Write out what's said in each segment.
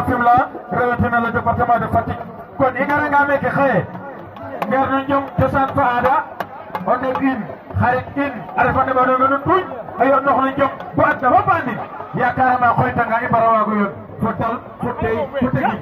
Fimela rawatina le département de Fatick kon i ngara nga meke xaye ngar no njom cosaan fa aada o ndeɓ in xarit in a refa neɓanonga no tuuñ a yoɗ nox no njom bo adna fop a andin yakarama xoytanga i mbara waago yoon fo dal fo tey fo tegin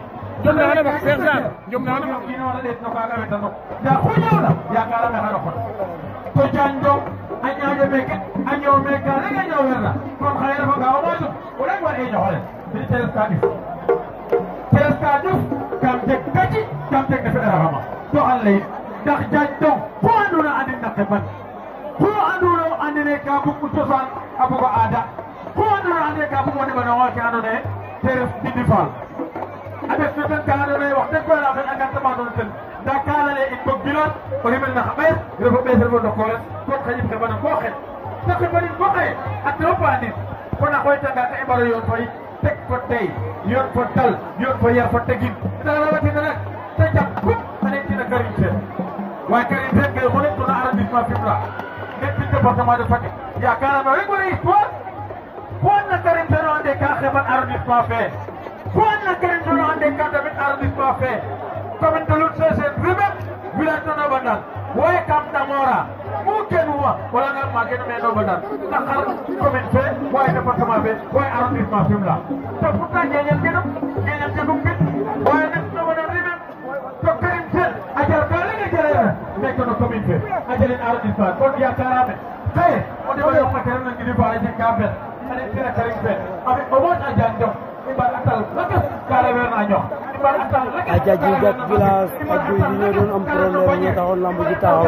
ino wara ɗeet no kaga wetano nda xu ñawna yakarame xano xot to jaañ dong a ñaaƴo meke a ñoow meke ka rek a ñoowerna kon xaye refa nga o moytu o rek war e ñoxole mi te ref ka ɗif te ref ka ɗuf kam jeg gaci kam jeg defe ɗaraxama to an leyit ndax jaañ dong xu anduna andin na qeman xu anduna o andine ka bug u cosaan a bugo aada xu anduna ande ka bug o neɓanongo ke ando naye te ref Ndindy Fall a def no ten ka ando naye wax deg koy a fen a ngartamano ten nda ka lale in bog bilan o rimel na xa ɓees refo ɓees refo ndokores kon xaƴim xeɓana bo xet te xeɓanin bo xaye a trop andin kon a xooytanga ka i mbaro yoon fo yit teg fo tey yoon fo dal yoon fo yar fo tegin nda rawatina nak te jam kup a ne tina Karim Sène waaye Karim Sène kay xone tuna arrondissement Fimela nekk département de Fatick yakarame rek wara histoire fo na Karim Sène o ande ka xeɓan arrondissement fe fo na Karim Sène o ande ka damit arrondissement fe commune de Loul Sesene Rimel village no Nobandan woye kam Damora mu kenuma wala nga magen me Nobandan na xar commune fe woye département fe woye arrondissement Fimela te pourtant ñeñel genum ñeñel jegum mbit woye nek Nobandan Rimel to Karim Sène a jar ka lenga jarena nekk no commune fe a jalen arrondissement kon yakarame xaye o deɓa yoq matériel na Ndindy Fall a jeg ka fel ane tena Karim Sène avec au moins a jaan jom i mbar atal lakas ka reweerna a ñox i mbar atal lakas aja jigat village ak guy gi ñoo doon am problème ñu taxoon lamb ji taxaw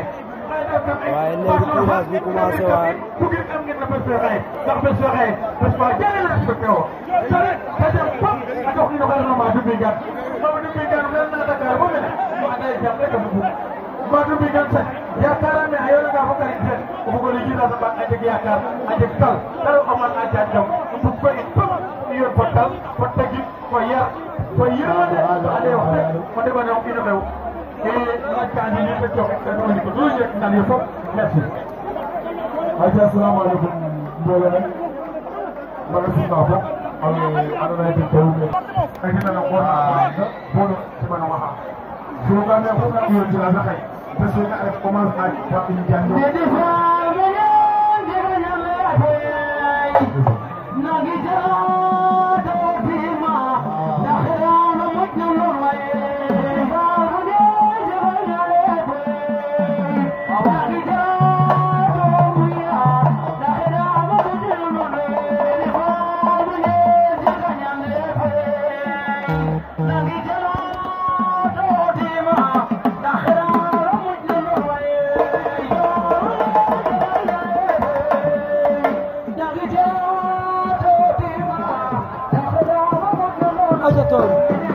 waaye léegi village bi commencé waat bugir am ngeen na bés fe xaye ndax bés fe xaye bés fa jare na respecté o te rek te dem fop a dox ino xelno Madou Mbingane Madou Mbingane ren na Dakar bo mene o anda ye jam rek a bugu Madou Mbingane sax yakarame a yoonanga fo Karim Sène o bugo lijina sa a jeg yakar a jeg tal dara o man a jaan jom o bug ko in fop i yoon fo tal fo tegin fo yar fo yirmande ande wax deg o ndeɓanong ino xew e laajka andi ni te coox ten o ndiko lu yek nan yo fop merci aja assalamualeykum mbooloo mi mbaga simna fop ale andoona yee ten teewu meen a xetana ngoor na bono simanonga xa sogame oxu na ɓiyo village a xaye bes fene a ref commencement fa in janjo aja toon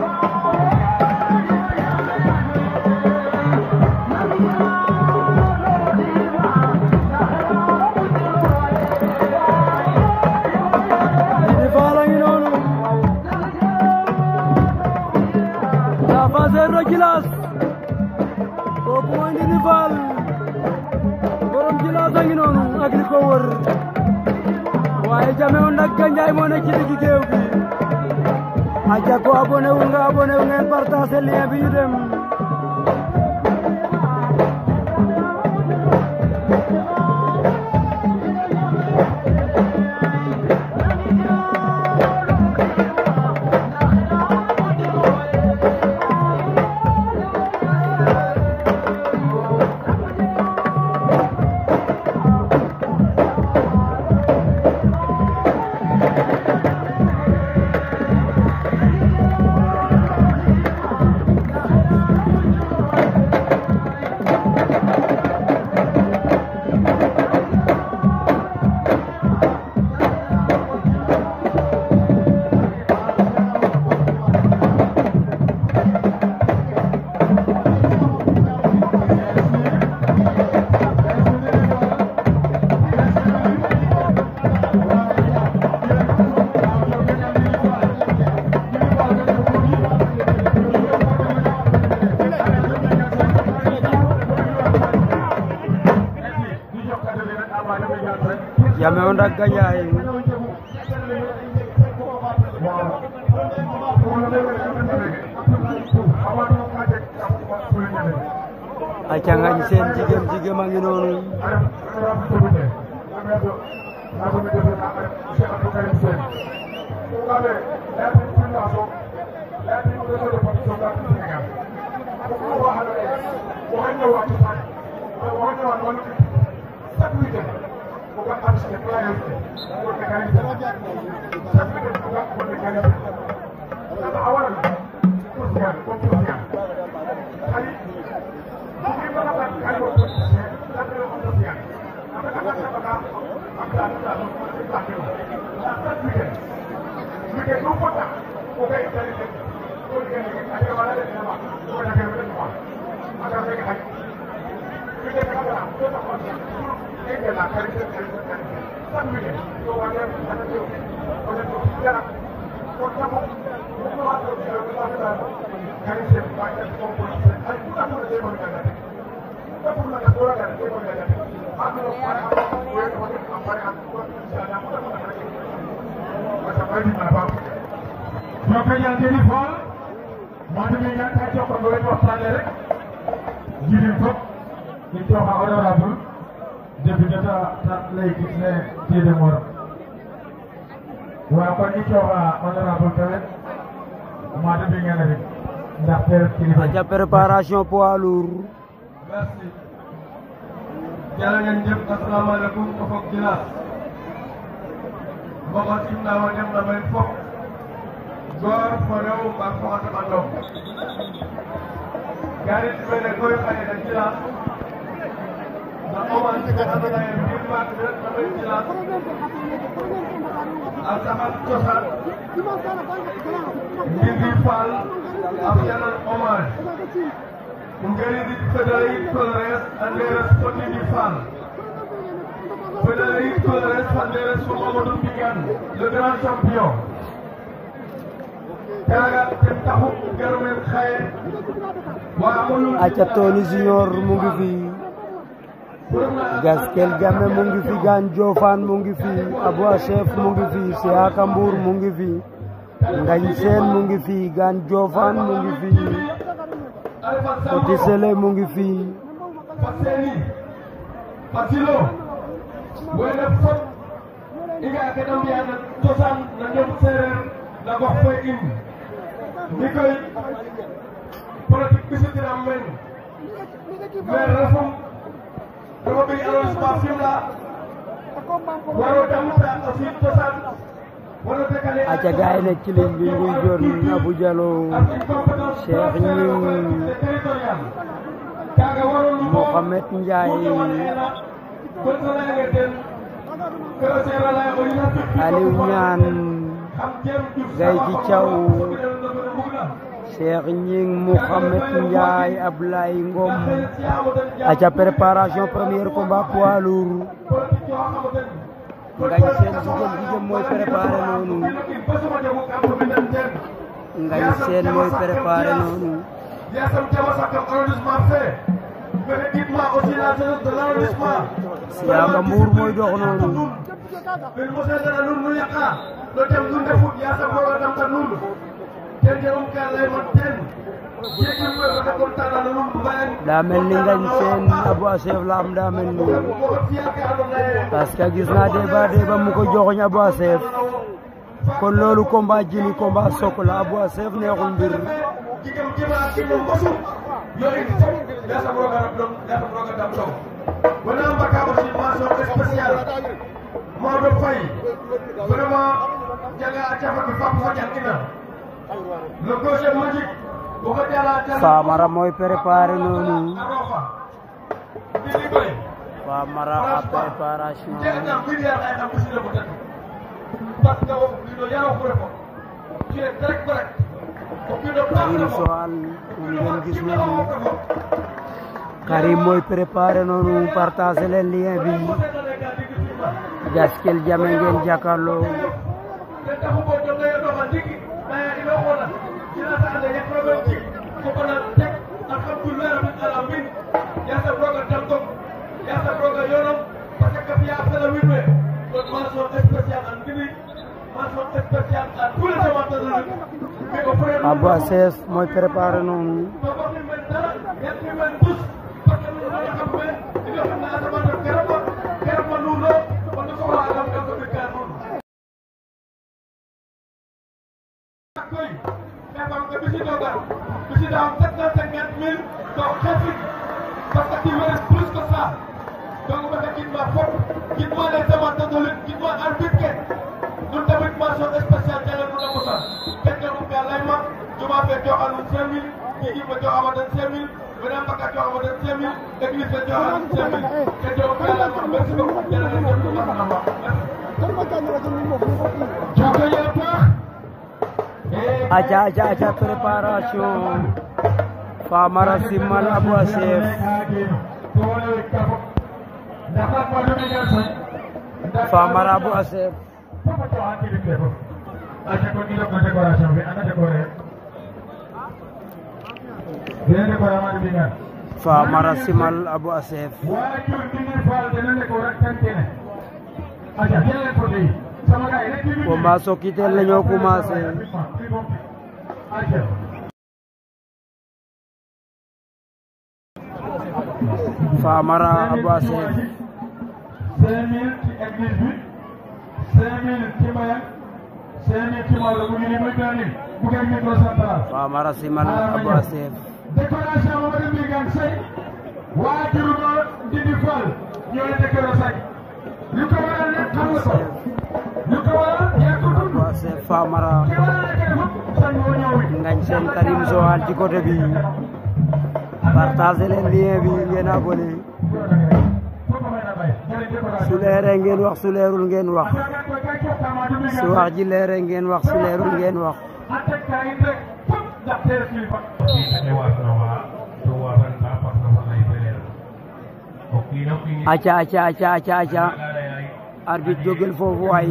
Ndindy Fall a ngi noonu la faseer no Djilass kooku mooy Ndindy Fall borom Djilass a ngi noonu ak li ko wër waaye Jamew ndak Gandiaye moo nekk ci digg géew bi aja ko abonné wu nga abonné wu ngeen partagé lien bi ñu dem Jamew ndak Gandiaye waaw aca ngañ seen jigéen jigéen a ngi noonu ñoo koy ñaan ngeen di xool moo demee ñaan ka jox ko nga leen waxtaane rek jirim fop i cooxa honorable député ta ta lay gis ne tiide mor waaw kon i cooxa honorable tamit moo demee ngeen rek ndaxte kilifa aca préparation poids lourd merci jërë ngeen jëf asalaamaaleykum o fog Djilass moxo simna wo dem na meen fop goor fo rew mbaag fo xa teɓandong garit mene koy xaye na Djilass na hommage fe andoona yee mbir maak ne retna meen Djilass a saxad cosaan Ndindy Fall a fi'anan hommage Ngeridik Federaid Colores Anderes fo Ndindy Fall Federaid Colores Anderes fo Mamadou Mbingane le grand champion kaaga ten taxu gar meen xaye wa amulu aca Tony Junior mu ngi fi Gaskel Jamme mu ngi fi Gan Jofane mu ngi fi Abou Chef mu ngi fi Siaka Mbour mu ngi fi Ngañ Seen mu ngi fi Gan Jofane mu ngi fi Oti Sele mu ngi fi Faseni Fasilo wene fop i nga ke da mbi'an cosaan na ñoom seereer na gox fe in mi koy politique ɓisitiram men maire refum refa ɓiy arrondissement Fimela waro damta aussi cosaan waro dekale aca gaay ne ci ligne bi nguy jon Abou Diallo Cheikh Ñing Mohamed Ndiaye Aliou Ñaan Gay ci Thiaw Cheikh Ñing Mohamed Ndiaye Ablaye Ngom aca préparation premier combat poids lourd Ngañ Seen jigéen jigéen mooy préparé noonu Ngañ Seen mooy préparé noonu Yasam Jama Sakam arrondissement fait mais équipement aussi la jeunesse de l'arrondissement Siaka Mbour mooy dox noonu min mosesena nun nu yaqa no tem nu ndefut yasam roga damta nun ten jegum ka layman ten jegim we fata contana no nun mbayan daa mel ni Ngañ Seen Abou Assef la am daa mel ni moxo fiya ke andoona yee parce que gis naa débat débat mu ko joxoñ Abou Assef kon loolu combat jini combat sok la Abou Assef neexul mbir jigam jema kimo mosu yo in fop yasam roga rab dong yasam roga dam dong wona mbaka aussi mention spéciale Maodo Faye vraiment jaga a cafaki fap fa jangina le gaucher magique boko jala jala Famara mooy préparé noonu a rofa ndini koy Famara a préparation jegna milliard ay xam ɓisile mo tatu parce que o kiino yaro ko refo tu es très correct o kiino paax Karim refo Soal moom ngeen gis noonu Karim mooy préparé noonu partagé leen lien bi Gaskel Jamme ngeen jàkkaarloo ten taxu bo jonga yoɗoxa ndiki naya ino xona ina saxade yakroɓe jik fokona tek alhamdoulilah rabbil alamin yasam roga damtom yasam roga yonom parce que fiya fela wiin we kon mention spéciale an ndini mention spéciale à tous les amateurs de lutte mais o frère Abou Assef mooy préparé noonu to waxin men dara yetmi men tous parce que que visiteurs garu visiteurs am sept cent cinquante mille donc xeetu parce que tu mérites plus que ça donc ba nga gis ma fop gis ma les amateurs de lutte gis ma arbitre ke ñun tamit mention spéciale jëlee nu la Moussa fekk na ko lay ma juma fee jox anum cinq mille ñi gi ma jox amadan cinq mille beneen bakka jox amadan cinq mille église fe jox anum cinq mille te jox ko yàlla ma merci beaucoup jërëjëf ñëpp ñu la wax joko ya paax aca aca aca préparation Famara Simal Abou Assef Famara Abou Assef aca ko ni ko décoration bi ana décoré dina décoré ma di ngar Famara Simal Abou Assef waajur bi ni faal dina décoré tan kene aca jëlee ko dey sama gars yi rek ci combat Sokitel la ñoo commencé aca Famara Abou Assef cinq mille ci église bi cinq mille ci mbayang cinq mille ci Maodo bu ñu ni muy deux mille bu ngeen micro central Famara Simal Abou Assef décoration Mamadou Mbigane Seye waajur ba Ndindi Fall ñoo la décoré say lu ko waral nag xam nga ko lu ko waral yaa ko dund Abou Assef Famara ki waral la kay fop sañ moo ñëw wi ngañ seen Karim Joal ci côté bi partagé leen lien bi ngeen abonné foofu may na bay jëlee décoration su leeree ngeen wax su leerul ngeen wax su wax ji leeree ngeen wax su leerul ngeen wax attaque kaa ngi rek fop ndax teel kilifa aca aca aca aca aca arbitre jógel foofu waay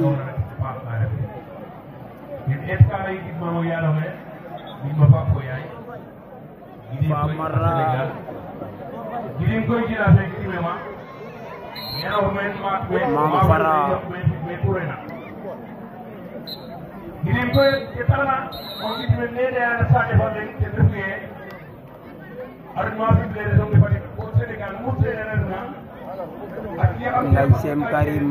Famara Mama Fara Gidim koy ke tara on gidi men nede ana sade fande te nduye ar ma fi blede so ngi fadi ko Senegal mutte enen na ak ya am ngañ seen Karim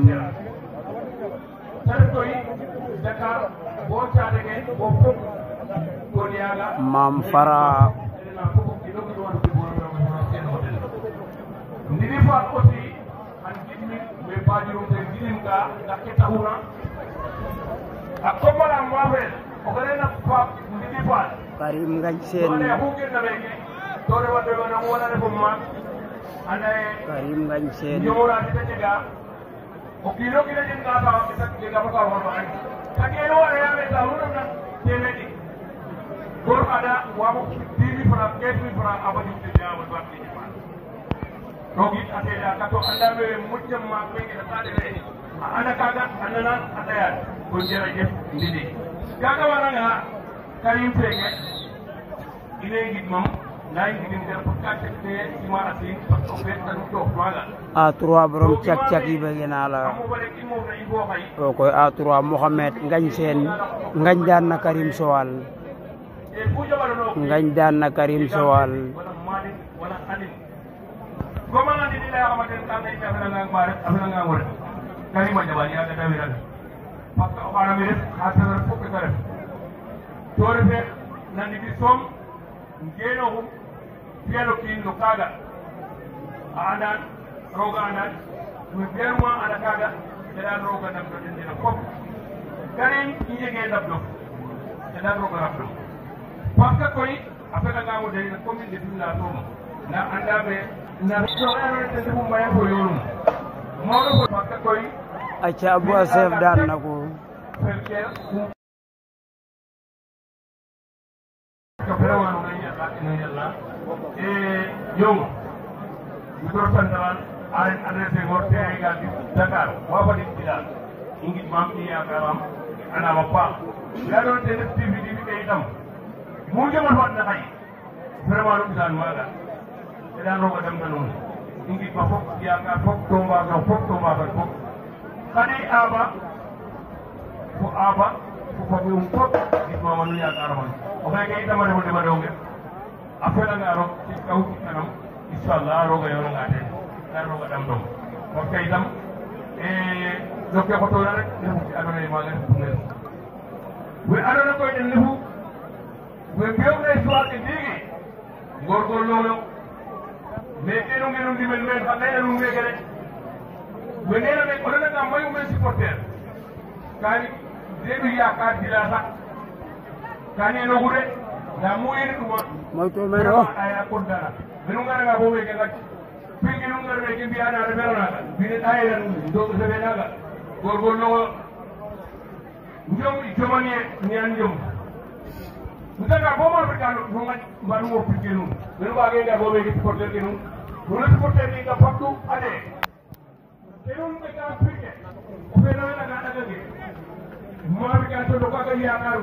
tan koy Dakar bo caade ke bo fop ko niaga Mam Fara na fop ki do ko wadu ko no sen hotel ndini fa aussi an gidmi be bajirum te gidim ka dak ke tahuna a komala mafel o ko rena fa ndini fa Karim ngañ Dole seen hukir na beke dole wande wana wala ne fumma anda e Karim ngañ seen nyora ti te ga o kilo kilo jin ka ta ki tak ga ka wa ba ani take no wala ya me ta ru na te me di gor ada wa mo dimi fra ke mi fra abadi te ya wa ba ni ma rogi ate da ka to anda me mujjam ma be ga ta de ni ana kaga anana ataya ko jere je ndidi kaga waranga karim feke ine gid mam nay gidin der pour ka te ima asin parce que fe tan to wala A3 borom cak cak yi bëgg naa la amu bare ki mo na ibo hay o koy A3 Mohamed ngañ seen ngañ daan na Karim Joal e fu jabalo no ngañ daan na Karim Joal wala mali wala anin goma na ni la xamante tan ay afena nga mare afena nga ngore kari ma jabani ya da wiral parce que o xana mi def xatar fukk ka def to refe nandi bi som ngeno hum fiyalo kin no kaga a andan roga andan mi berma ana kaga eɗan roga dabdo ɗendina fof karin ijege dabdo eɗan roga rabdo par ce que koy a fegangamo dari na commune de fimla tomo na andaɓe na soɗanonete ndefu mbayen ko yonum mawɗo fo par ce que koy aca Abou Assef daan na ko felke ko vraiment no ñalla no ñalla e yongo micro central aren adressé ngor te ay gal Dakar wa fa dik dal ingit mam ni yakaram ana ma pa la don te def tv di kay tam mu jamal fa na xay vraiment lu bisan maga te dan roga dem na non ingit ma fop yakar fop tomba ga fop tomba ga fop kadi aba ko aba ko fabi um fop git ma manu yakar man o kay kay dama dem dem donge afela nga rok ci kaw ci kanam inshallah roga yoro nga ten kar roga dam dom ko kay dam e dokke ko to rek ne ci adona ma nga fu ngel we adona ko den nefu ɓe mbiyomne suwaɓe ndigi gorgolloyo mais keno ngenon ndimel men xa nayna nuun meke rek we nena me o nananga mayu men supporter kani deɓi yakar dila sax kani enogu de nda mu yeni ɗuma moytu mene o aya contana menu ngaranga bo meke gac pingi nu ngar meke mbiyana refero naga mbine ɗayena do sefe naga gorgolloyo njom jomanie ñan njom Ndanga bo mo fita no ngat mbanu mo pique nun. Nenu ba ge bo be supporter ke nun. Nun supporter ni ga faktu ade. Kenun be ga pique. O be na na ga daga ge. Mo bi ga to ka ga ya karu.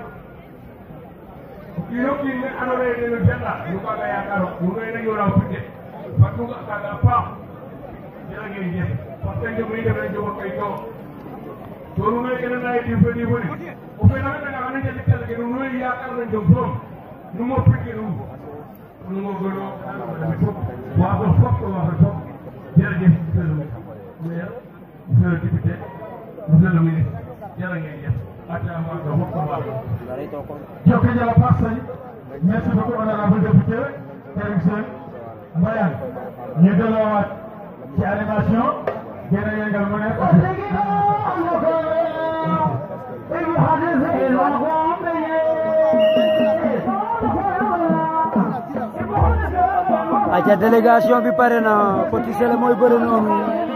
Kilo ki ne ano re ne no jalla. Nu ka ga ya karu. Nu ne na yo ra pique. Faktu ga ka ga pa. Jela ge je. Fakta je mo ide be jo ko to. Tolu ne ke na di fe di bo ni. O be na na ga ne je tel ke nu no yaakaar nañ ko borom nu mo piqué nu nu mo gëno waa ko fokk waa ko fokk jërëjëf monsieur le maire monsieur le député monsieur le ministre jërë ngeen jëf ata waa ko fokk waa ko Jokk jala Fassay merci beaucoup honorable député Karim Sène Mbayang ñu delloowaat ci animation gën a yëngal mu nekk aca délégation bi pare na Petit Sélé mooy bëre noonu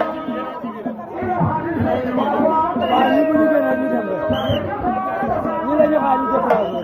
waaw ñi bu ñu gën a ñu dem ñi la ñu xaar ñu déplacé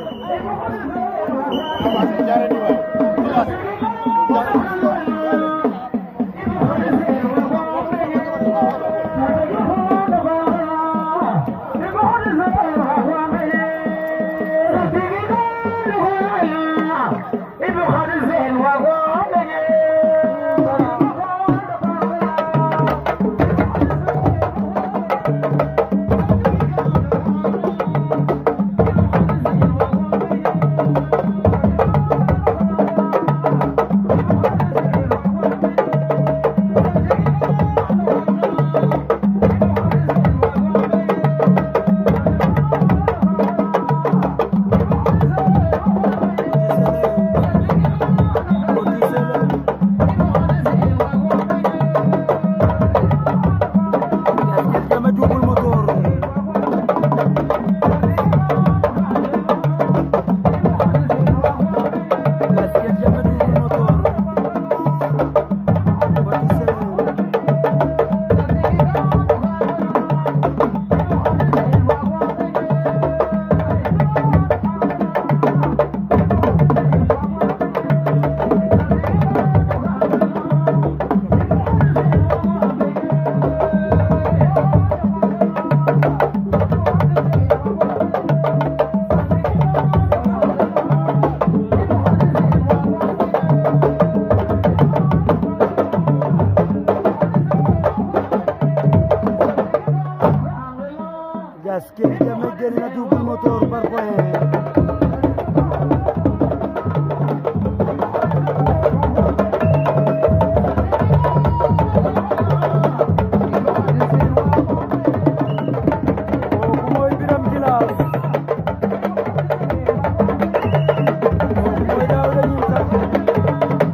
Petit Sélé Gaskel Jame double moteur Gaskel Jame double moteur Petit Sélé Gaskel Jame génn na double moteur par point kooku mooy Biram Jilaas kooku mooy Daawda Ñiisa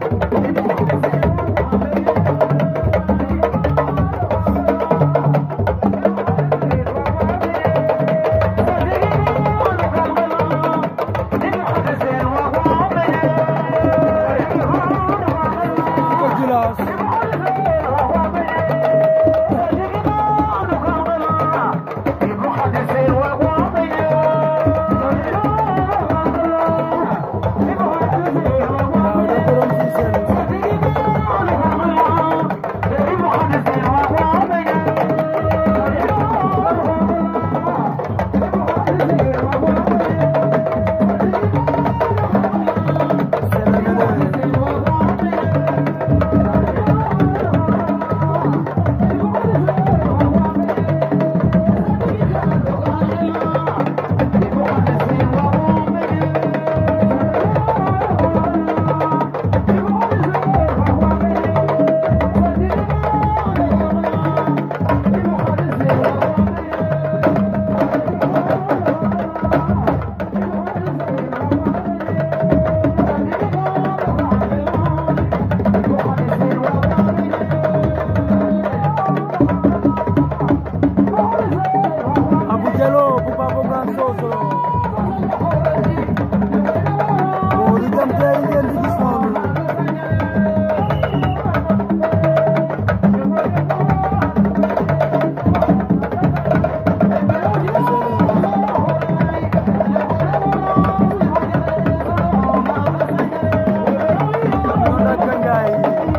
supporter yi ngeen di gis noonu Noonu ak Gandiaye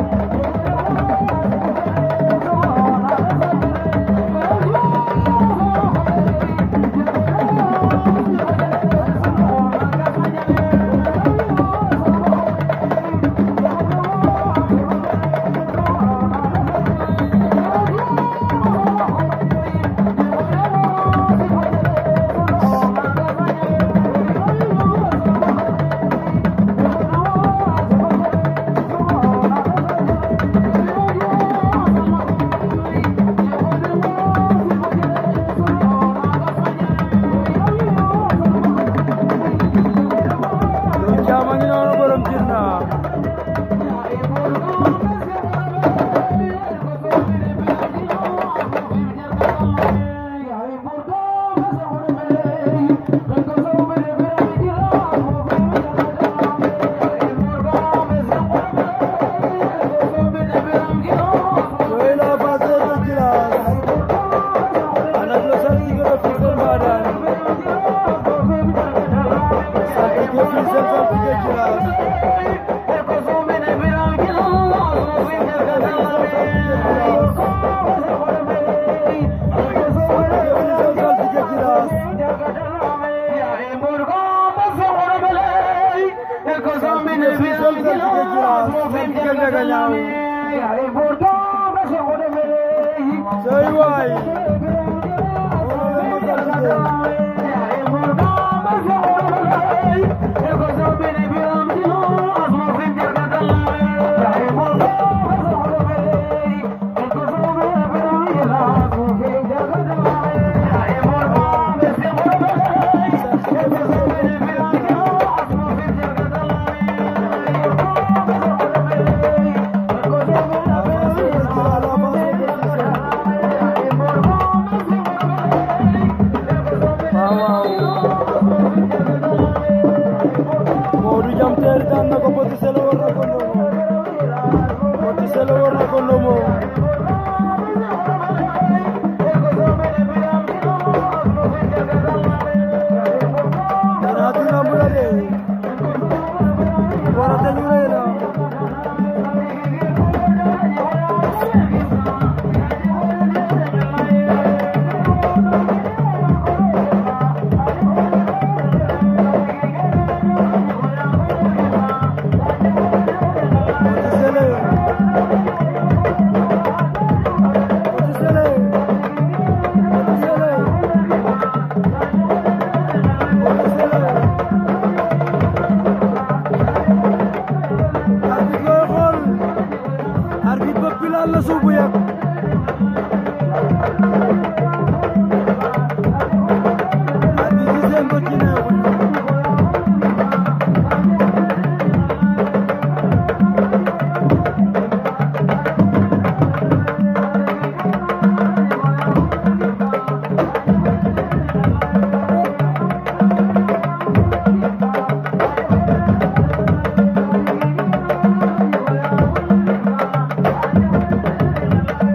Lu caama ngi noonu borom jirna Soy la base de Gilas Anak lo saltigo de Fisel Badan Saltigo Fisel saltigo Gilas Fisel saltigo Gilas Fisel saltigo Gilas Saltigo Ndagañaaw Soy waay Wala ma saltigo waaw waaw Modou Jam Teeri daan na ko Petit Sélé war na ko ndomo Petit Sélé war na ko ndomo dina di lamb la de wara dañu lay la Petit Sélé Petit Sélé Petit Sélé Petit Sélé arbitre looy xool arbitre ba pilal la suubu yàgg arbitre yi seen bët ci neexul Petit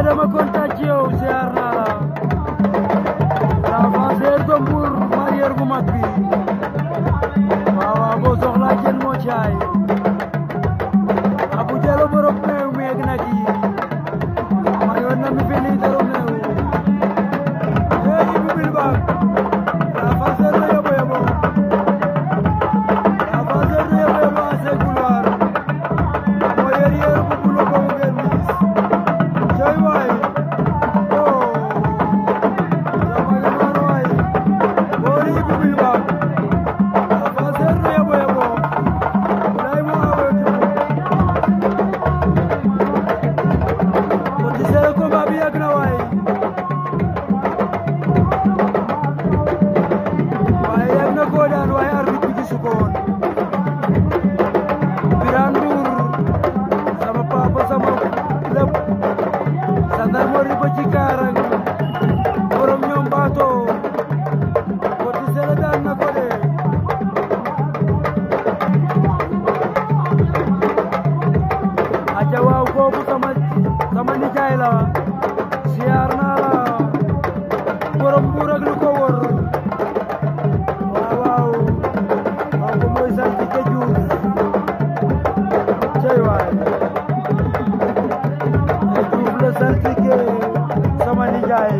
dama kontaan ci yow ziar naa la l'avanceur de Mbour mareyeur bu mag bi waaw waaw boo soxlaa jën moo caay Abu Jalo borom meew meeg nag yi mayoon na mi feli daro meew hey bi bil ba l'avanceur de yobo yobo l'avanceur de yobo yobo à ses couloirs mareyeur bu bulo ko ngeen gis Joy waay oh sama yoon waay boori bi bil ba l'avanceur de yobo yobo lay mo awetu Petit Sélé combat bi yàgg na waay waaye yàgg na koo daan waaye arbitre bi gisu ko woon Birane Ndour sama papa sama lépp gendarmerie ba ci Kaarang borom ñoom baato Petit Sélé daan na ko de aja waaw kooku sama sama nijaay la siyaar naa la borom Mbuur ak lu ko wër waaw waaw kooku mooy sant ke Juuf cey waay ke Juuf la sant ke sama nijaay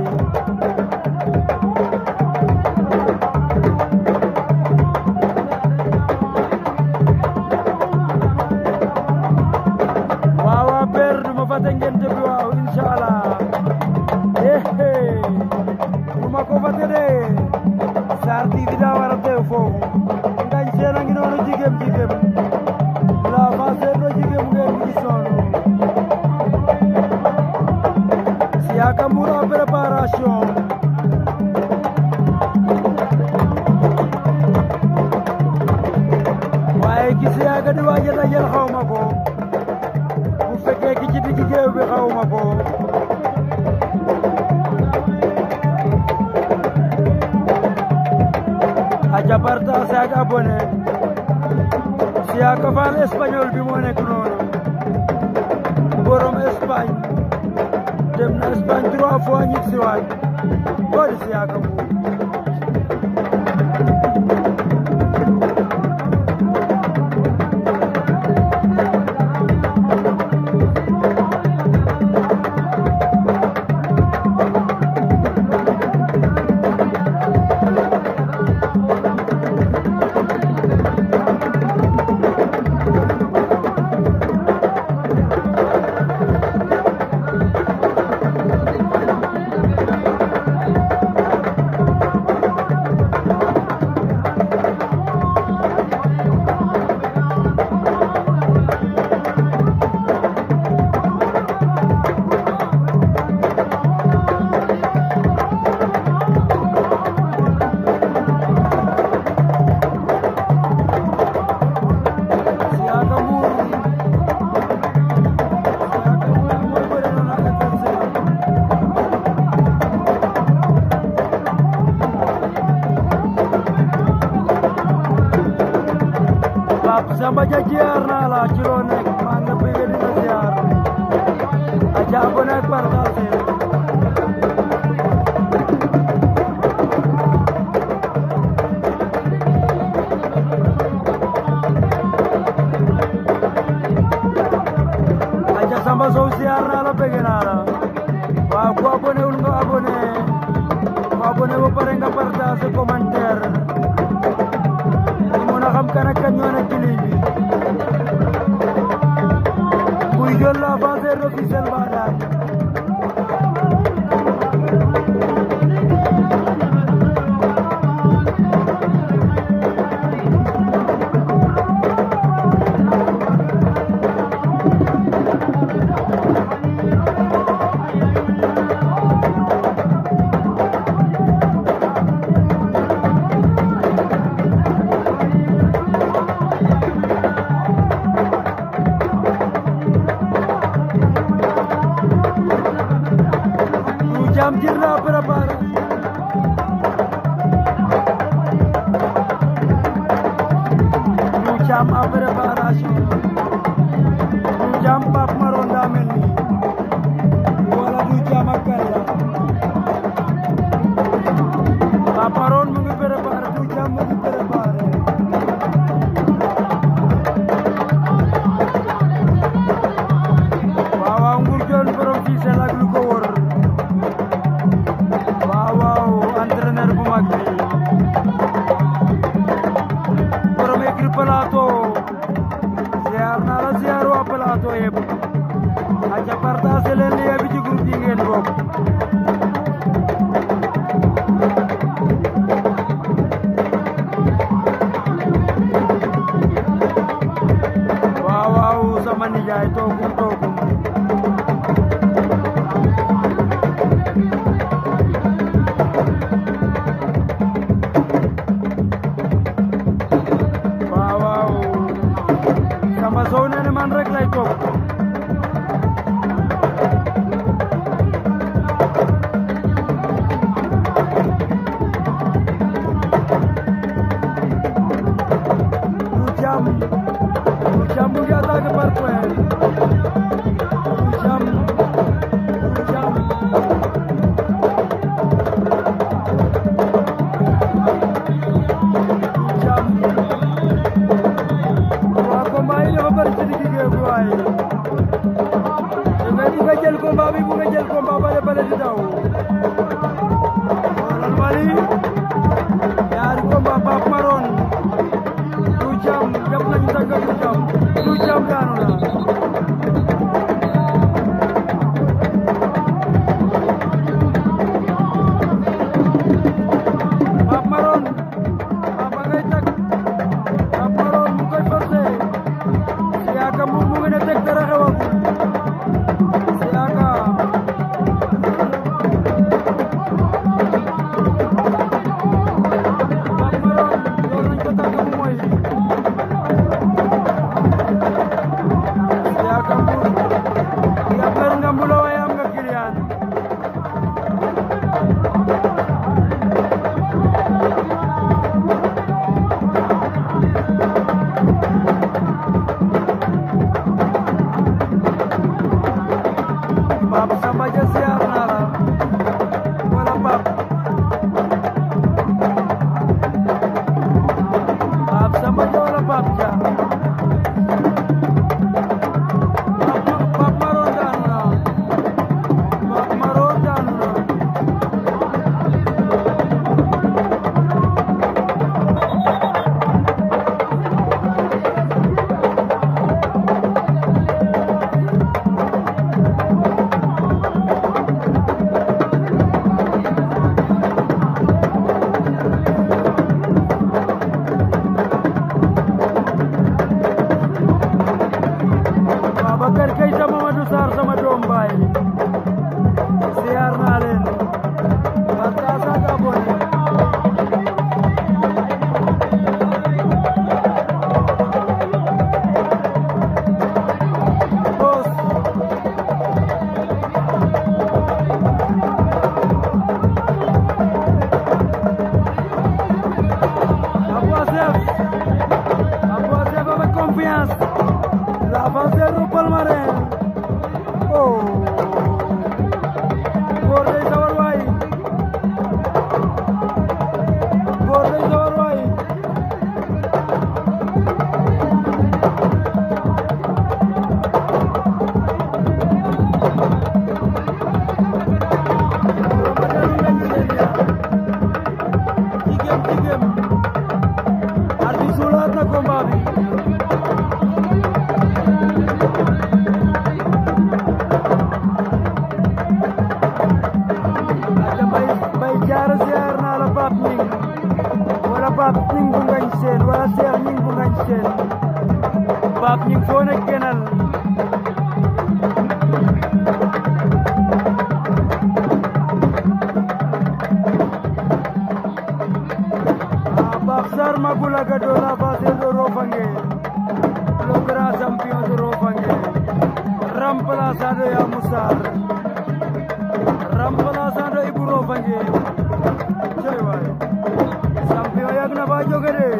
waaw waaw père du ma fàtte ngeen bi waaw incha allah éhé du ma ko fàtte de Sarr TV daa war a teew foofu ngañ seen a ngi noonu jigéem jigéem la fa seen do jigéem ngeen gis noonu Siaka Mbour en préparation waaye ki Siaka di waaj a dajal xaw ma ko bu fekkee ki ci digg géew bi xaw ma ko aja partage ak abonné Siaka Fall espagnol bi moo nekk noonu borom Espagne dem na Espagne trois fois ñib si waat ko di Siaka Mbour Siaka Mbour Siaka Mbour mooy bëre noonu ak adversaire Pape Samba Dia ziar naa la ci loo nekk maa ngi la bëgg di la ziar aja abonné ak partagé aja Samba Sow ziar naa la bëgg naa la waaw ku abonné wul nga abonné ku abonné ba pare nga partagé commentaire ñu mën a xam kan ak kan ñoo nekk ci ligne bi kuy jël l'avanceur officiel ba daan du jam jir la préparé du jam a préparation du jam Pape Maron daa mel ni wala du fële di daw xoolal Mali ñaari combat Pape Maron du jam jam nañu tàgg du jam du jam daanu na Pape Maron Papa ngay tag Pape Maron mu koy forcé Siaka mu mu ngi ne teg dara xewagul Siaka Pape Maron door nañ ko tàgg mu moy Siaka Mbour yaa mer nga mbulo waaye am nga kiliyaan Pape Samba Dia siyaar naa la wala Pape Pape Samba Dia wala Pape Dia Pape Pape Maron daanu na Pape Maron daanu na Babacar Keita Mamadou Sarr sama doom baay siyaar naa leen Barka Saga Boye Boss Abou Assef Abou Assef avec confiance l'avanceur au palmarin oh góor day sawar waay góor day sawar waay jigéen jigéen arbitre sulaat na combat bi aca bay bay jaara siyaar naa la Pape Ning wala Pape Ning bu ngañ seen wala Cheikh Ning bu ngañ seen Pape Ning foo ne kenal ah Pape Sarr Magula Gado la base de Rofangue le grand champion de Rofangue remplaçado ya Moussar remplaçant Ibou Rofangue cey waay champion yàgg na ba jóge de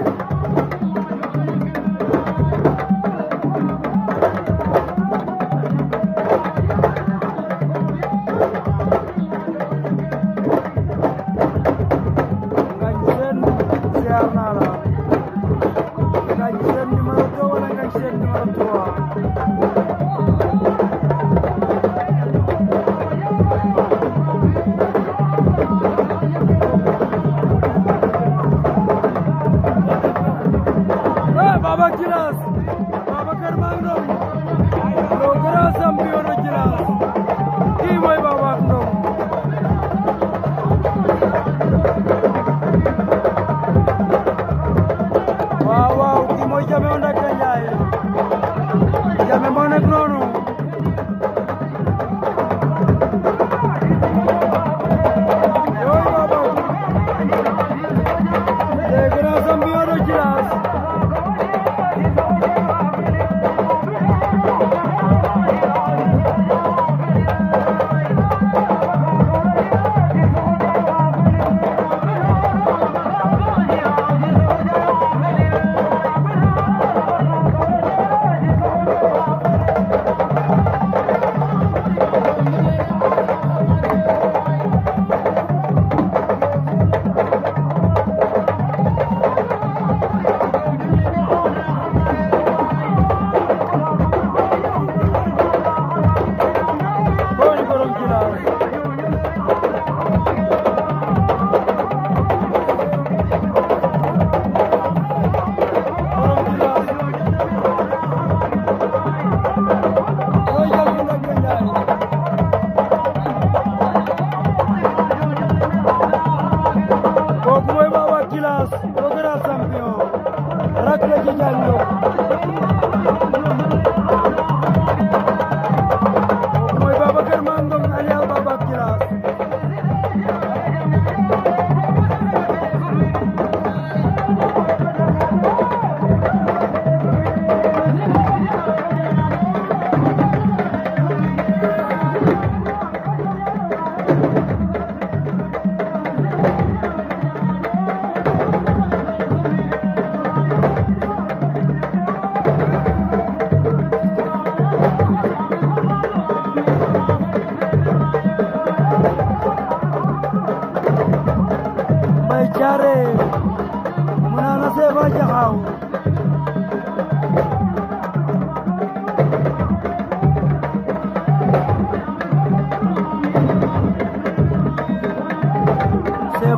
ngañ seen siyaar naa la ngañ seen numéro 2 wala ngañ seen numéro 3 Pape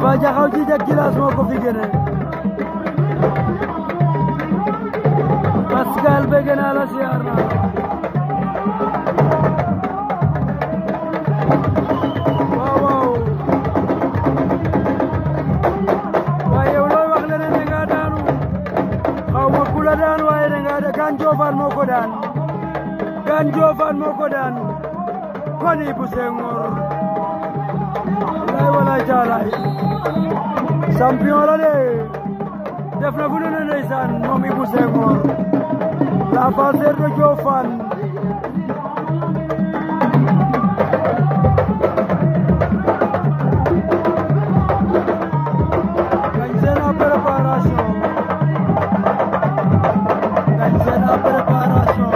Moussa Diakhaw ci jag Djilass moo ko fi génne Pascal bëgg naa la siyaar naa waaw waaw waaye yow looy wax leneen da nga daanu xaw ma ku la daan waaye da nga da Gane Diofane moo ko daan Gane Diofane moo ko daan kon Ibou Senghor lay walaay taalaay champion la de def na fu ne ne ndeysaan moom Ibou Senghor la passeur de Diofane gañ seen a préparation gañ seen a préparation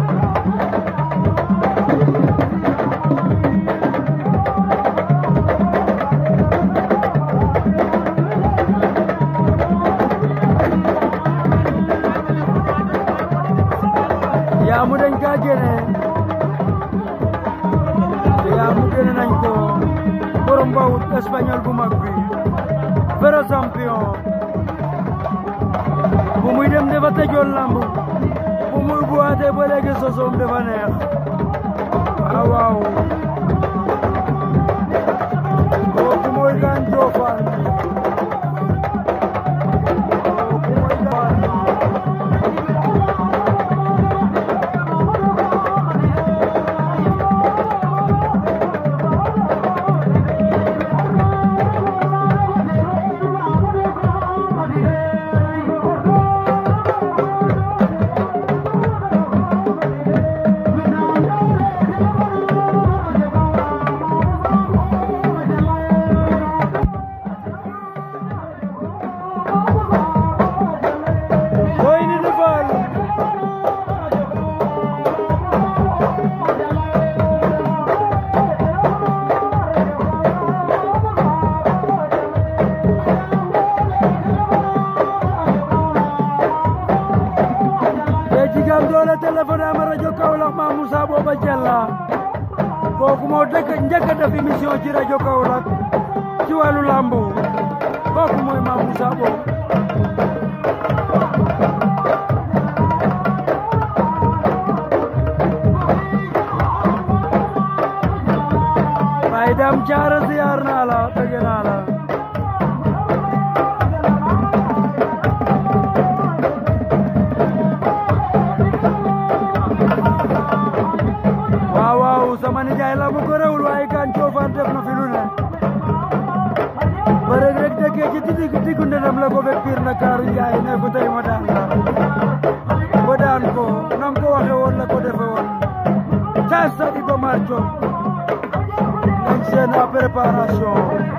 yaamu dañ ka génne yaamu génne nañ ko borom bawut espagnol bu mag bi vrai champion bu muy dem dafa tëjoon lamb bu muy buwaatee ba léegi sosoom dafa neex waaw waaw kooku mooy Gane Diofane kooku mooy Gane Boy Ndindy Fall te jigam doole téléphone ama rajo Kaolack ma Moussa Booba Jalla kooku moo dëkk njëkk a def émission ci rajo Kaolack ci wàllu lambu kooku mooy ma Moussa Booba Baye Dame Thiara ziar naa la bëgg naa la waaw waaw sama nijaay la mu ko réewul waaye Gane Diofane def na fi lu ne ba rek rek dëkkee ci digg diggu ndëndam la ko fekk biir Ndakaaru Njaay ne ko tey ma daan la ba daan ko nam ko waxe woon la ko defe woon ca stade Iba Mar Diop nañ seen a préparation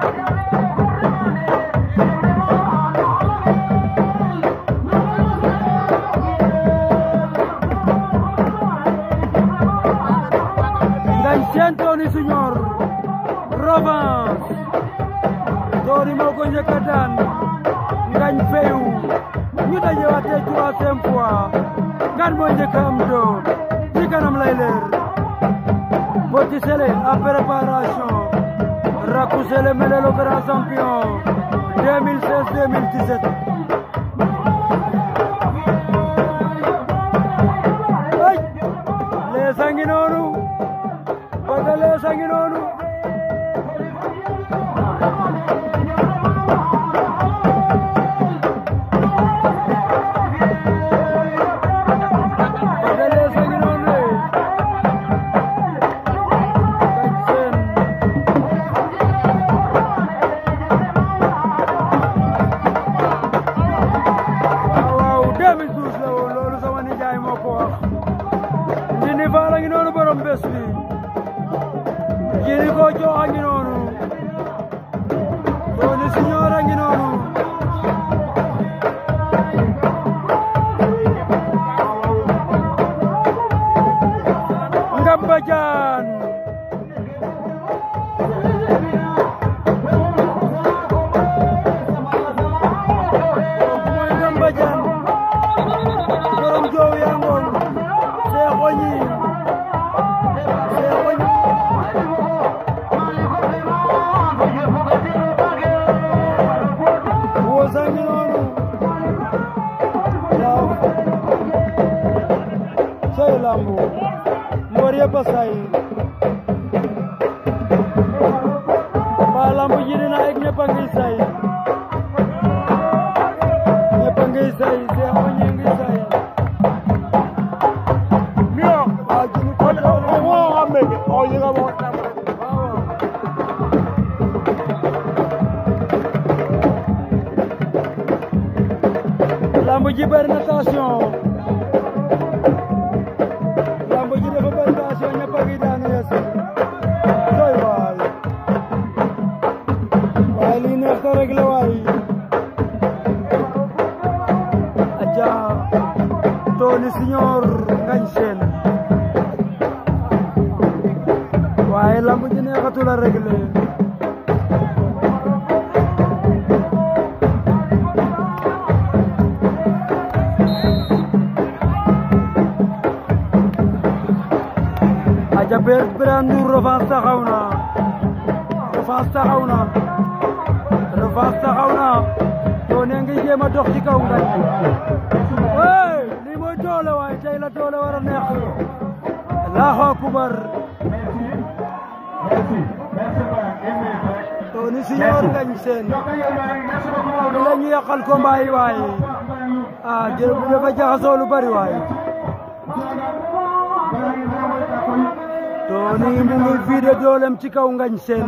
ngañ seen Tony Junior revanche Tony moo ko njëkk a daan ngañ fayu ñu dajewaatee troisième fois ngan moo njëkk a am doom ci kanam lay leer Petit Sélé a préparation Rakou Sélé Mélé le grand champion 2016-2017 ay lees a ngi noonu bëgg lees a ngi noonu bëgg lees a ngi noonu de Ngagne Sène waaw waaw 2012 la woon loolu sama nijaay moo ko wax Ndindy Fall a ngi noonu borom bés bi jiri ko jox a ngi noonu Tony Junior a ngi noonu Ngamba Jaan kooku mooy Ngamba Jaan borom joow yaa ngoon Seex Oñi Seex Oñi lambu mbër yëpp a say waa lambu ji dina ak ñëpp a ngi say ñëpp a ngi say Cheikh Oñe ngi say waa jini ko lamb ji bëri na tension lamb ji dafa bëri tension ñëpp a ngi daanu yeesu doy waay waaye lii neex na rek la waay aja Tony Signor ngañ seen waaye lamb ji neexatul a réglé aja ber Birane Ndour revanche taxaw na revanche taxaw na revanche taxaw na Tony ngi jéem a dox ci kaw ngañ hey lii mooy doole waay tey la doole war a neex Allahu akbar Merci. Merci Mbaye. Une minute rek. Tony Signor ngañ seen li la ñu yàqal combat yi waay ah jërë bu dafa jaxasoo lu bari waay Tony mu ngi vidé doolem ci kaw ngañ seen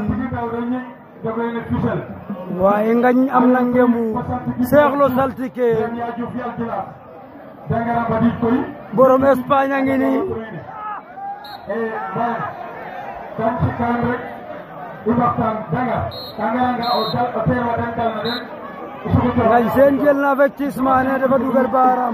waaye ngañ am na ngembu seexlo saltike borom Espagne a ngi nii ngañ seen jël na avertissement ne dafa dugal baaram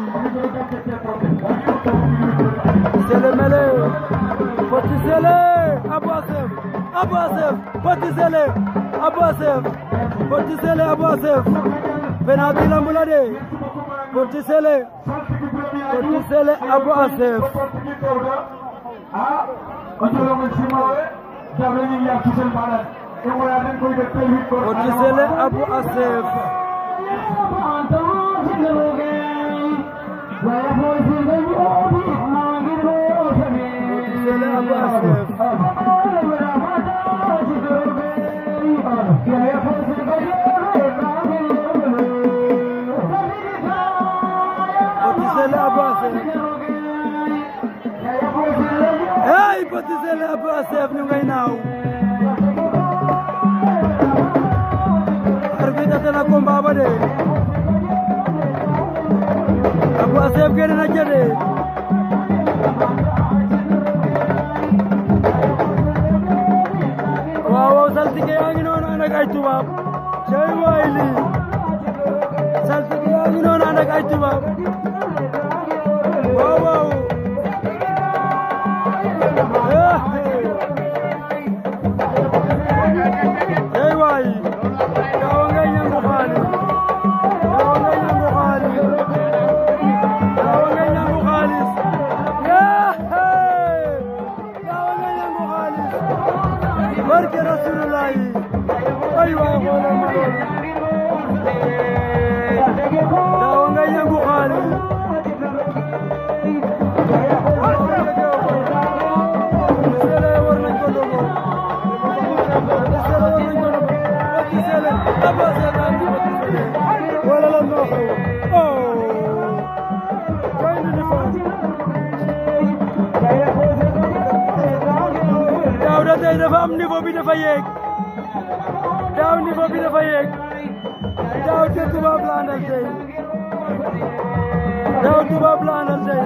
sele mele Petit Sélé Abou Assef Abou Assef Petit Sélé Abou Assef Petit Sélé Abou Assef penalty lamb la de Petit Sélé Petit Sélé Abou Assef Petit Sélé Abou Assef Petit Sélé Abou Assef Petit Sélé Abou Assef hey Petit Sélé Abou Assef ñu ngay naaw arbitre ate na combat ba de Abou Assef génn na jëde waaw waaw saltige yaa ngi noonu ànd ak ay tubaab cey waay lii saltige yaa ngi noonu ànd ak ay tubaab waaw waaw cey waay daawa ngay ñangu xaalis daawa ngay ñangu xaalis daawa ngay ñangu xaalis daawa ngay ñangu xaalis barke rasulullahi ay waay xoolal ma loolu daawa ngay ñangu xaalis Sele war nañ ko dogo Sele war nañ ko dogo Petit Sele Abou Assef daan di Petit Sele wala lan moo xew oh koy indi di faat daaw da tey dafa am niveau bi dafa yéeg daaw niveau bi dafa yéeg daaw te tubaab la àndal tey daaw tubaab la àndal tey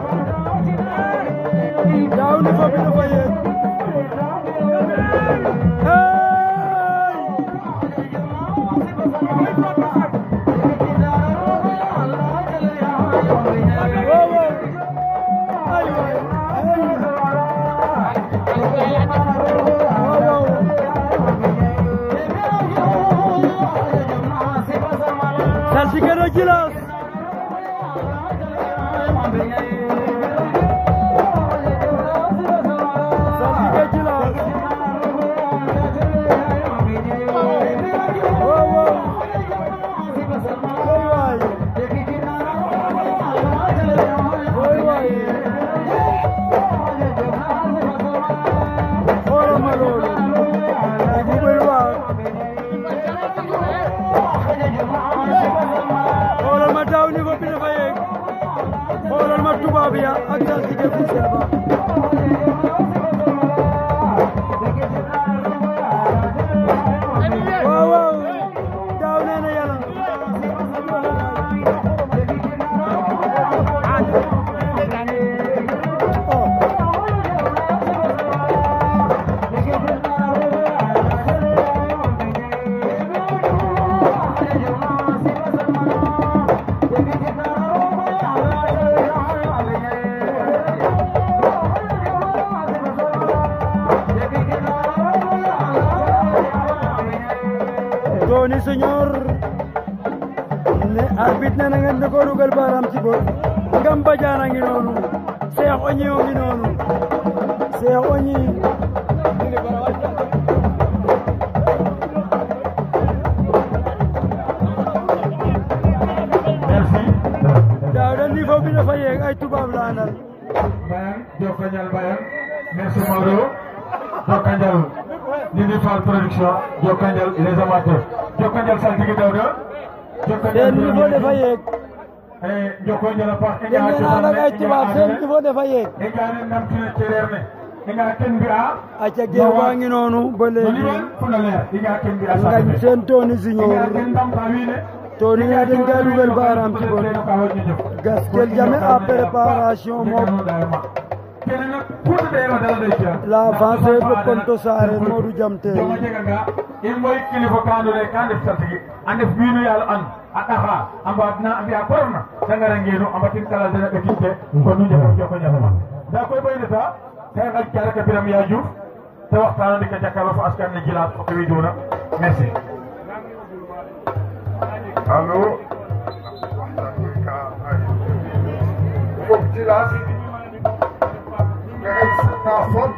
daaw niveau bi dafa yéeg hey wow wow ay waay wow wow saltige na jilas saltige jilas wow wow ay waay ay waay Tony Senior ne arbitre ne na ngeen di ko dugal baaraam ci bor Ngam Badiane a ngi noonu Cheikh Ogni o ngi noonu Cheikh Ogni merci. daaw da niveau bi dafa yéeg ay tubaab la àndal Bayang Jokanjal Bayang merci Maodo Jokanjal Nini Fall production Jokanjal les amateurs Jokanjal Saltigi Dawda seen niveau dafa yéeg eh Jokanjal a paax dégg ngeen ànd ak ay tubaab seen niveau dafa yéeg i nga ne namtine cereer ne i nga ken mbi'a aca géew baa ngi noonu ba no léegi liwan funa leer i nga ken mbi'a ngañ seen Tony i nga Senior ken ndamta wiin we Tony ne dañ koy dugal baaraam ci bor Gaskel Jammeh à préparation moom kene nak kuuta de wa dala day ciya l'avancée de Ponto Sarene Modou Jam Terry joma jega nga in moy kilifa ka ando naye ka ndef saltigi a ndef wiinu yaalo an a ɗaxa a mbaadna a mbi'a korofna de ngara ngeenu a mbatin kala dena ɓekin ke kon nu njefo joko njafama nda koy bo i ndeta ka i ngaƴ ka rek a biram Ya Diouf te waxtaano ndik a jakaro fo askan ne Djilas fo ke widuna merci allo fof Djilas maxey simna fop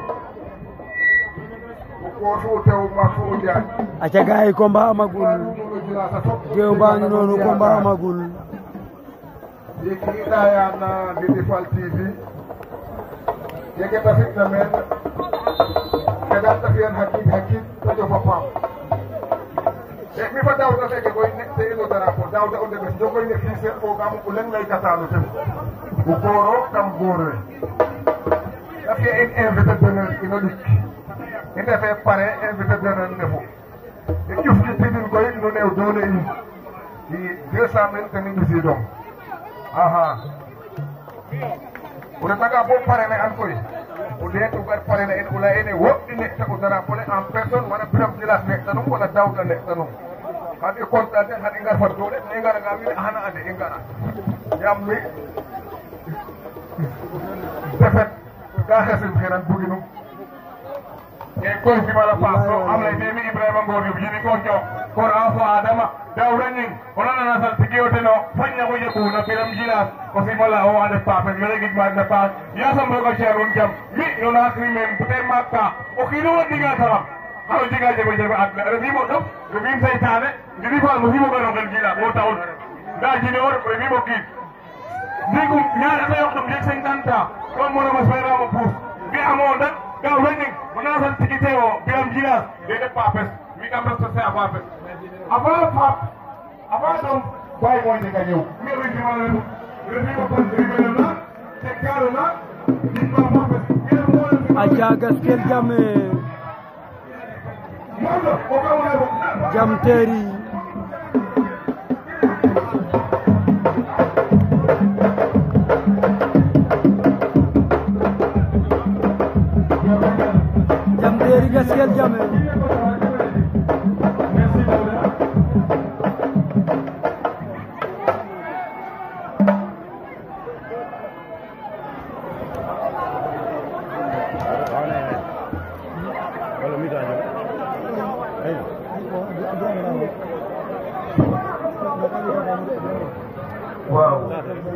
o koosu o tew maak fo o Njaay aca gaay yi combat amagul o Djilas a fop géew baa ngi noonu combat amagul ndiiki i ɗaya na Ndindy Fall TV jege ta fitna meen xeɗan te fi'an xa qiid xa qiid te jof a paam e mi fa Daouda feke koy nek te ino drapeau Daouda o ndeɓes jogoy ne xiise fogam o leŋ laykatano ten o gooro kam goor we te fi'a in invité d'honneur ino ɗik i ndefe pare invité d'honneur ndefu i ƴufƴipidin koy no neew doole in i deux cent mille ten i ɓisidong aha o retanga bo parene an koy o ɗeet o gar parene en o laya ene wo i nekta o drapeau le en personne wala Birame Djilas nektanum wala Daouda nektanum xan i content ten xan i ngar fa doole to i ngaranga wiin we xana ande i ngara yaam mi defet ka xesim xeran buginum e koy simala paas to am lay me mi Ibrahima Ngor Diouf yini ko jox kor a fo Adama Daouda Gning o nanana saltigi o teno fañna ko jeɓuna Birame Djilas o simala o ande papen mene gidma paax yasam roga ci'anun jam mi no naakri men peut être maak ka o kiino wa ɗinga taxam xano jega jafe jafe adna refimo ɗof refim seytane Ndindy Fall mo simo gano ngel Djilas mo taxun nda jine o ref refimo kiid ndigum ñaata yoqɗum jeg cinquante ans kon mono mas fayramo puus mi amo ndak Daouda Gning o na saltigi te o Birame Djilas de def papes mi kam respecté a papes avant pap avant ɗum bay mo jega ñëw mi refimala refimo kon rimelona te kalona ɗinma papes aca Gaskel Jammeh Maodo o kawna fo Jam Terry Jam Terry Gaskel Jammeh merci Daouda waaw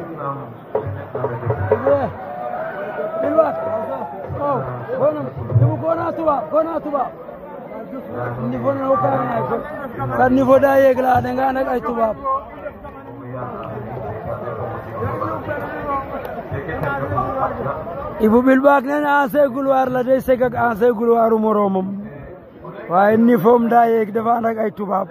Bilwat oh bonum demu gona tuba gona tuba niveau na ko na ko sa niveau da yeg la da nga nak ay tubaab Ibu Bilbak nee na ancien couloir la day seg ak ancien couloiru moroomam waaye niveau am daa yéeg dafa ànd ak ay tubaab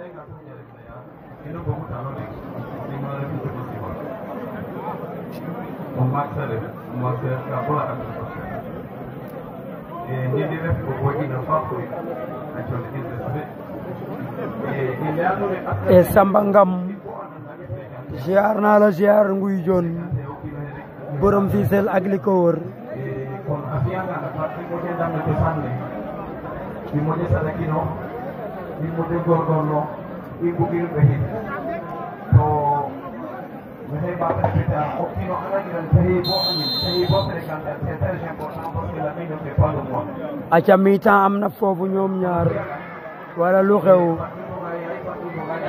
e Samba Ngam ziar naa la ziar nguy jon borom Fissel ak li ko wër kon a fiyanga na fat i moƴo ndam no cosaan ne i moƴo sadakino i moƴo ngorngorlo i mbugin ɓexin to maxey mbaata respecter a o kiino anda giran taxi bo anin taxi bo Sénégal c'est très important parce que la main ne fait pas le mois aca mi-temps am na foofu ñoom ñaar wala lu xew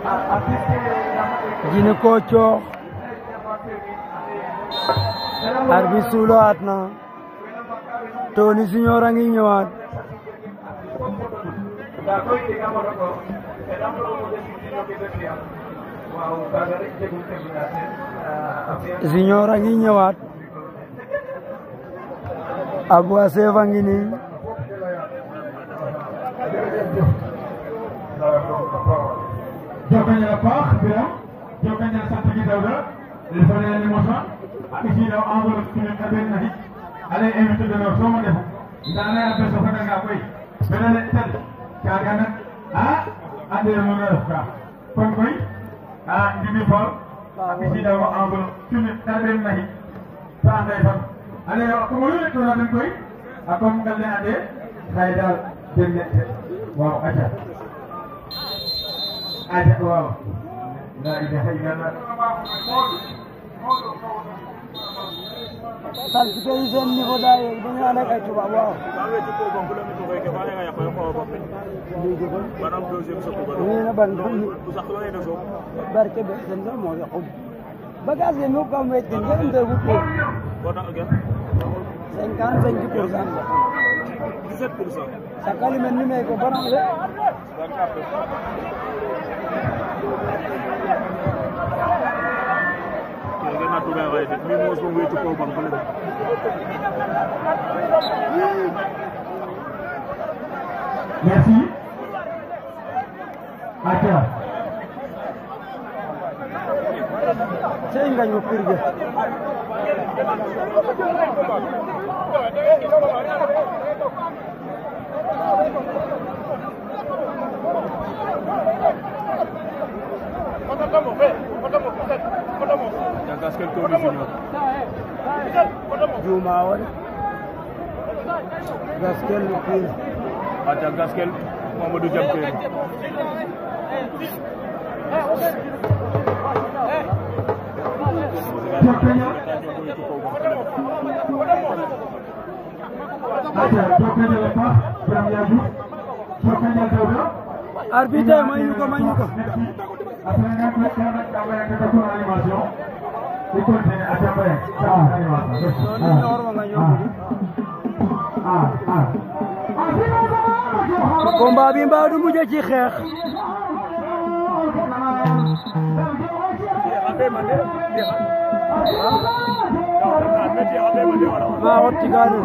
Jine Kocho arbitre suulaat na Tony Junior a ngi ñëwaat Junior a ngi ñëwaat Abou Assef a ngi nii jokañal a paax Biram jokañal sant gi Dawda il faut ne limosa a ɓisiidaw enveloppe kinen a ɓen naxik ale invité d'honneur sooma ndefu nda anda ye a bes o fadanga koy bena le tel kaaga nak a ande noona ref ka kon koy a Ndimi Fall a ɓisiidaw enveloppe kinen a ɓen naxik ta ande fan ale a komo lu letona den koy a comme ngal ne ande xaye daal den ne waaw aca aja waaw la ilaha illallah saltige yi seen niveau daa yegg dañu ànd ak ay tubaab waaw ñu ne ban barke be sen do mo ya xum bagage yi ñu kam wet ngeen ngeen de bu ko 55 pour cent la 17 pour cent. sakali men ni me ko baram de Kaya na tuga kayo. May mo sa way to po bang pala. merci aca sey nga ñu pirge Yang gaskel to ni sinyo. juma wala gaskel lu pir At yang gaskel Mamadou Jam Terry. jokañal aca jokañal a paax Biram Yadou jokañal Dawda arbitre may ñu ko may ñu ko merci après nga ko ka nak da may nga ko animation di continuer aca bay sa animation Tony Junior wa nga ñëw ah ah combat bi mbaa du mujj ci xeex maa xot ci gaadu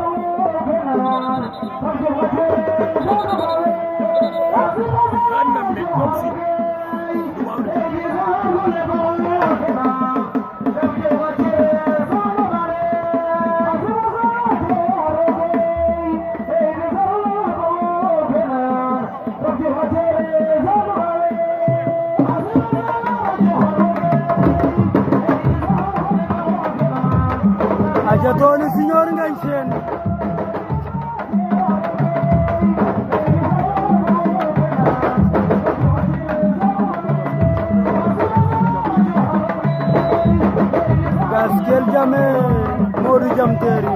aja Tony Junior ngañ seen gaskel jame Modou Jam Terry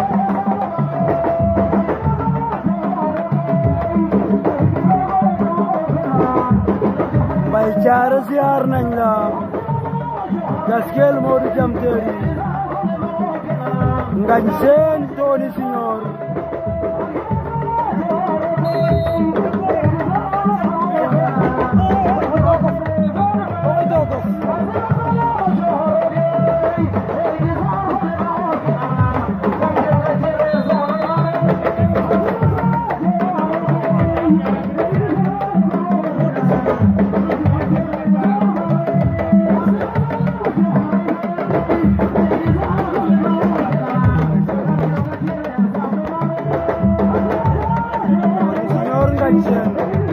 Mbay Caara siyaar nañ la gaskel Modou Jam Terry ngañ seen Tony Junior Junior ngañ seen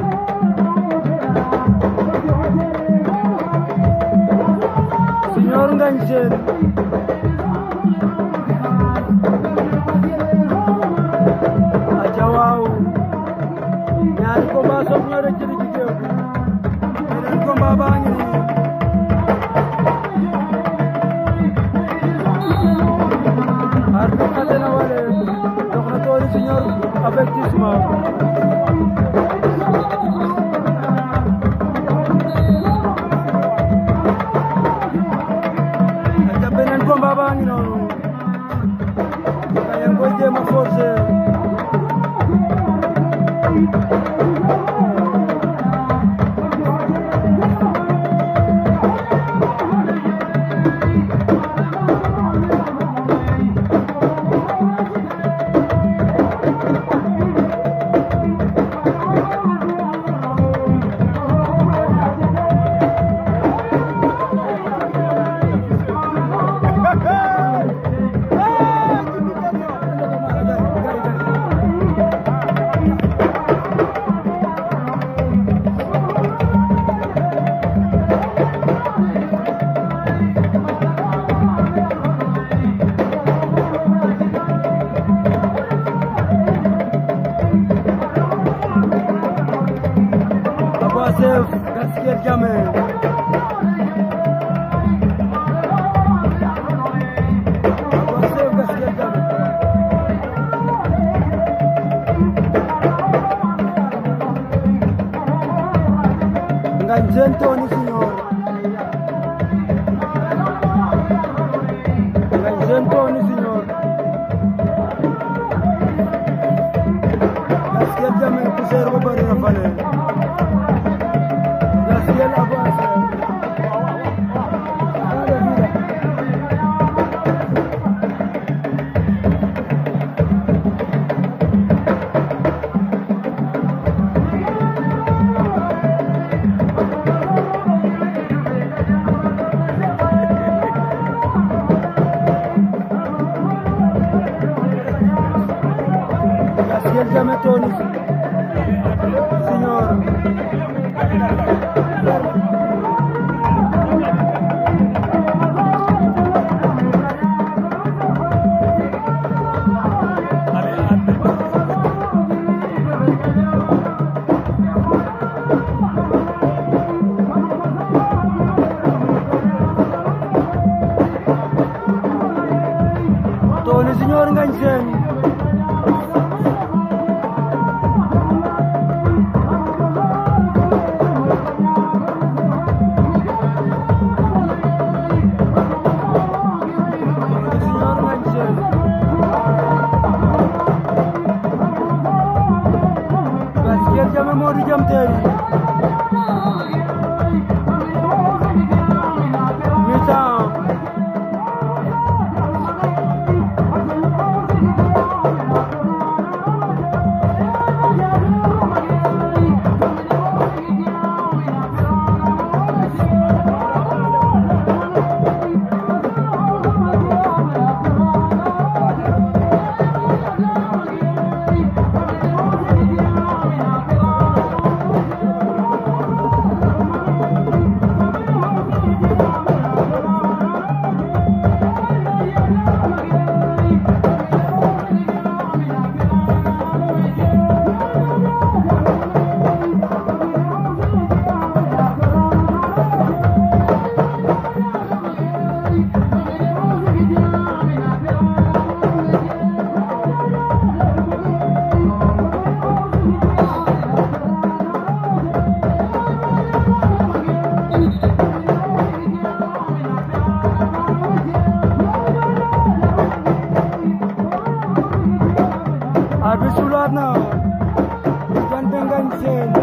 Junior ngañ seen aca waaw ñaari combat soog ñoo rek ci digg géew bi beneen combat baa ngi nii arbitre xate na wale jox na Tony Junior avertissement Abasef Gaskiel Jammeh Abasef Gaskiel Jammeh Nganjen Tony Senior Nganjen Tony Senior Gaskiel Jammeh poussière ba bari na fale Gaskiel avancé Ada vida Gaskiel Jammeh Tony Senior Tony Senior ngañ seen Tony Senior ngañ seen Gaskiel Jammeh Modou Jam Teeri mi-temps arbitre sulaat na diggante Ngagne Sène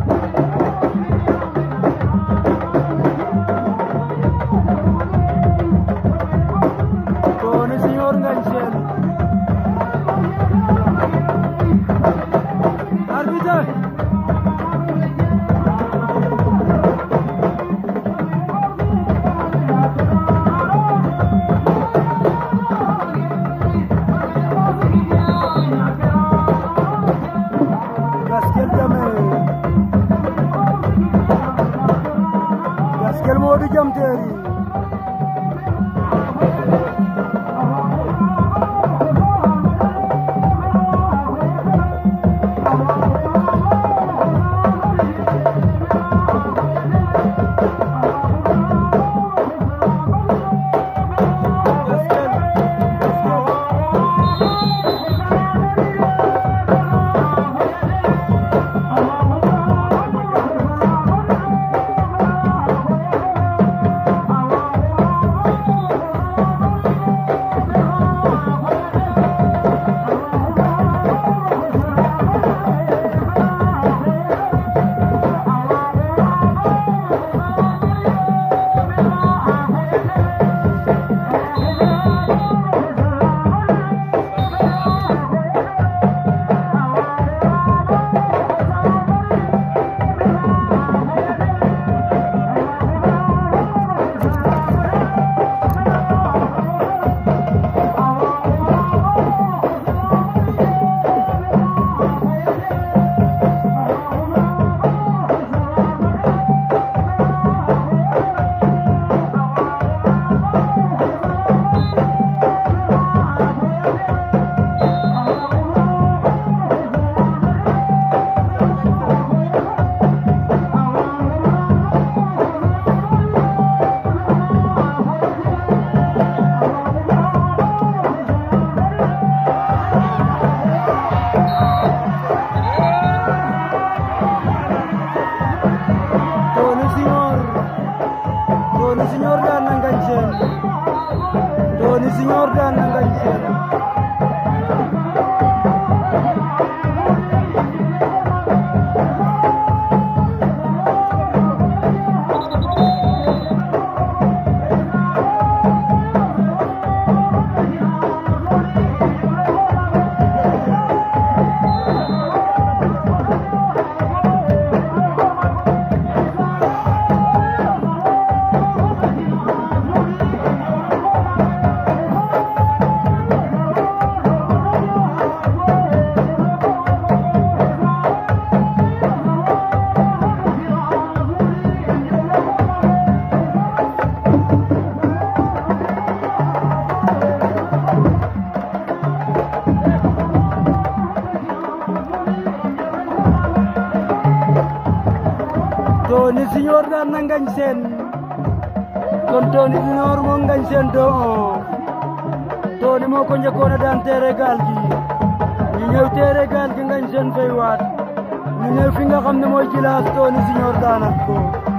Tony Senior Ngagne Sène arbitre Gaskiel Jammeh Gaskiel Modou Jam Teeri Gaskiel Gaskiel Tony Junior daan na Ngagne Sène kon Tony Junior moo Ngagne Sène doo Tony moo ko njëkkoon a daan teere gaal gi ñu ñëw teere gaal gi Ngagne Sène fay waat ñu ñëw fi nga xam ne mooy Djilass Tony Junior daanat ko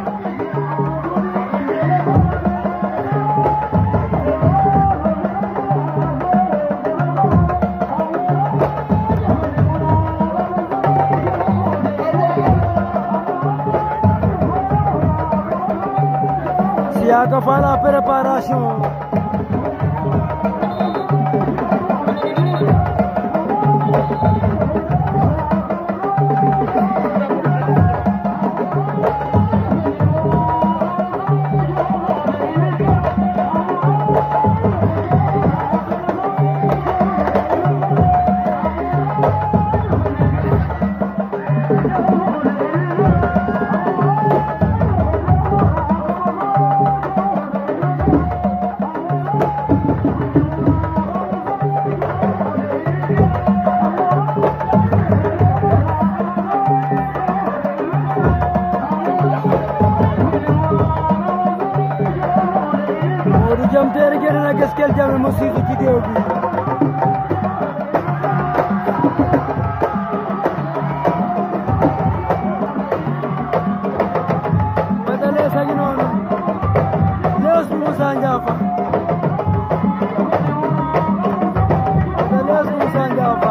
Siaka fa la préparation Modou Jam Teeri génn na Gaskel Jamme mu siisu ci géew bi Bada lees a ngi noonu lees bu Moussa Ndiafa Bada lees bu Moussa Ndiafa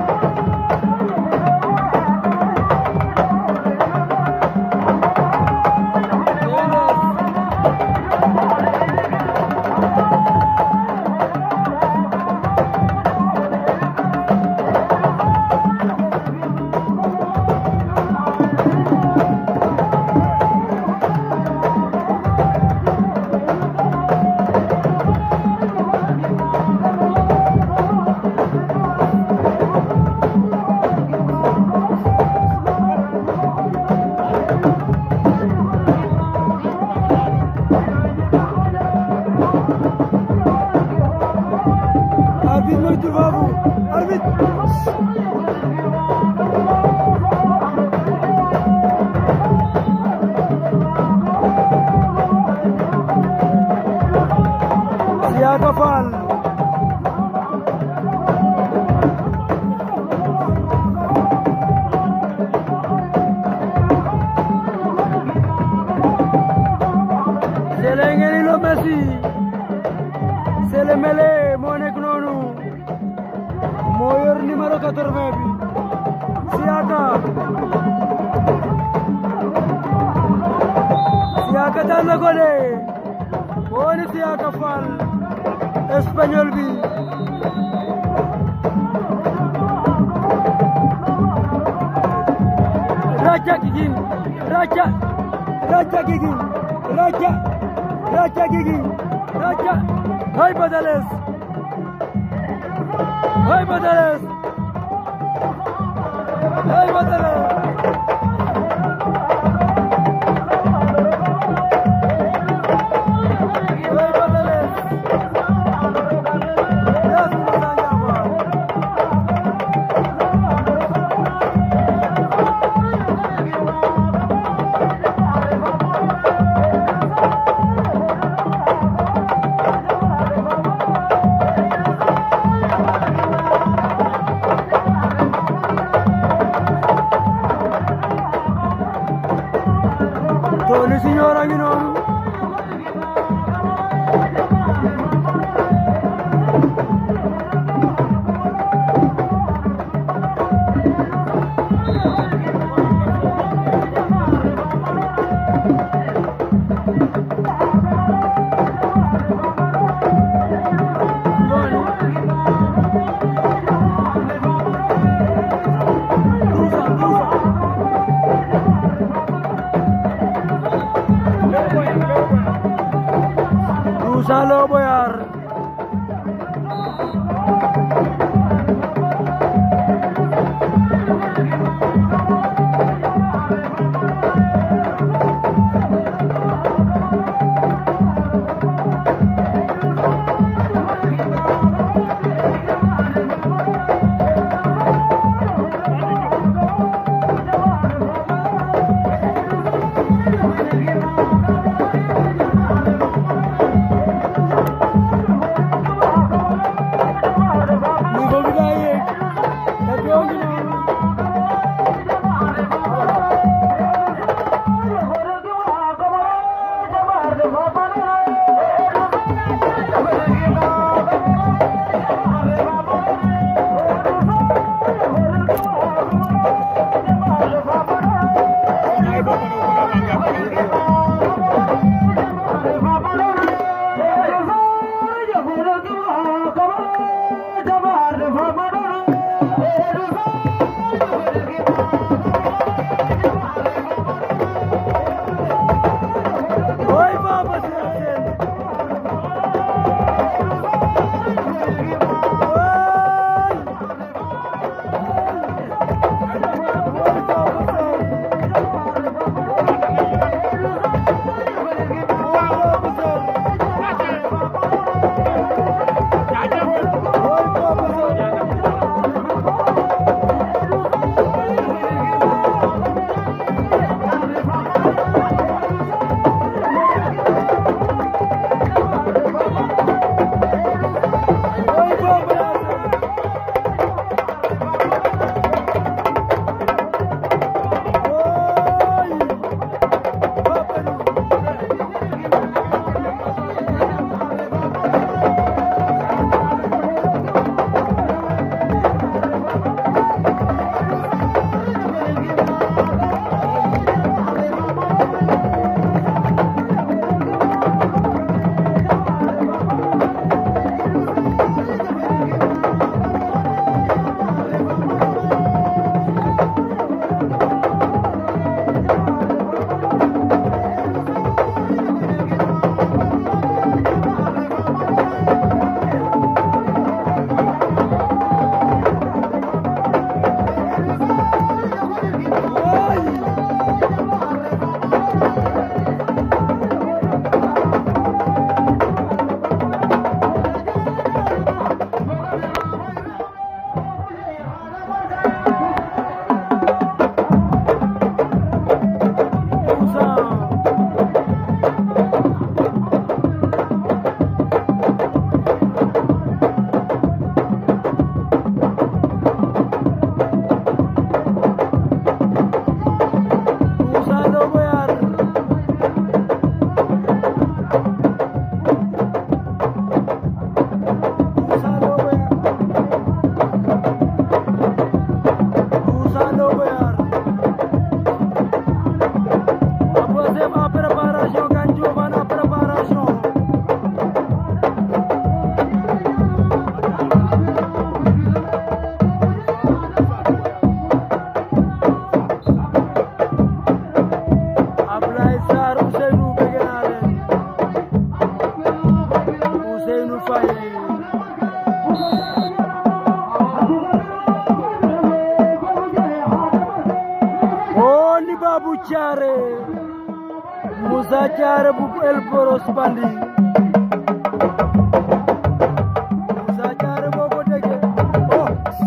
arbitre moytu foofu arbitre Siaka Fall Sele ngeni lo Messi Sele Mele moo nekk noonu moo yor numéro 80 bi Siaka Siaka daan na ko de wooni Siaka Fall espagnol bi Raja Gigin Raja Raja Gigin Raja Raja Gigin Raja Hay Badales Hay Badales Hay Badales Hay Badales Yes, Moussa Ndiafa. Tony Junior a ngi noonu Gonzalo Boyar Thiaré Moussa Thiaré bu El Boros Bandi Moussa Thiaré boo ko déggee oh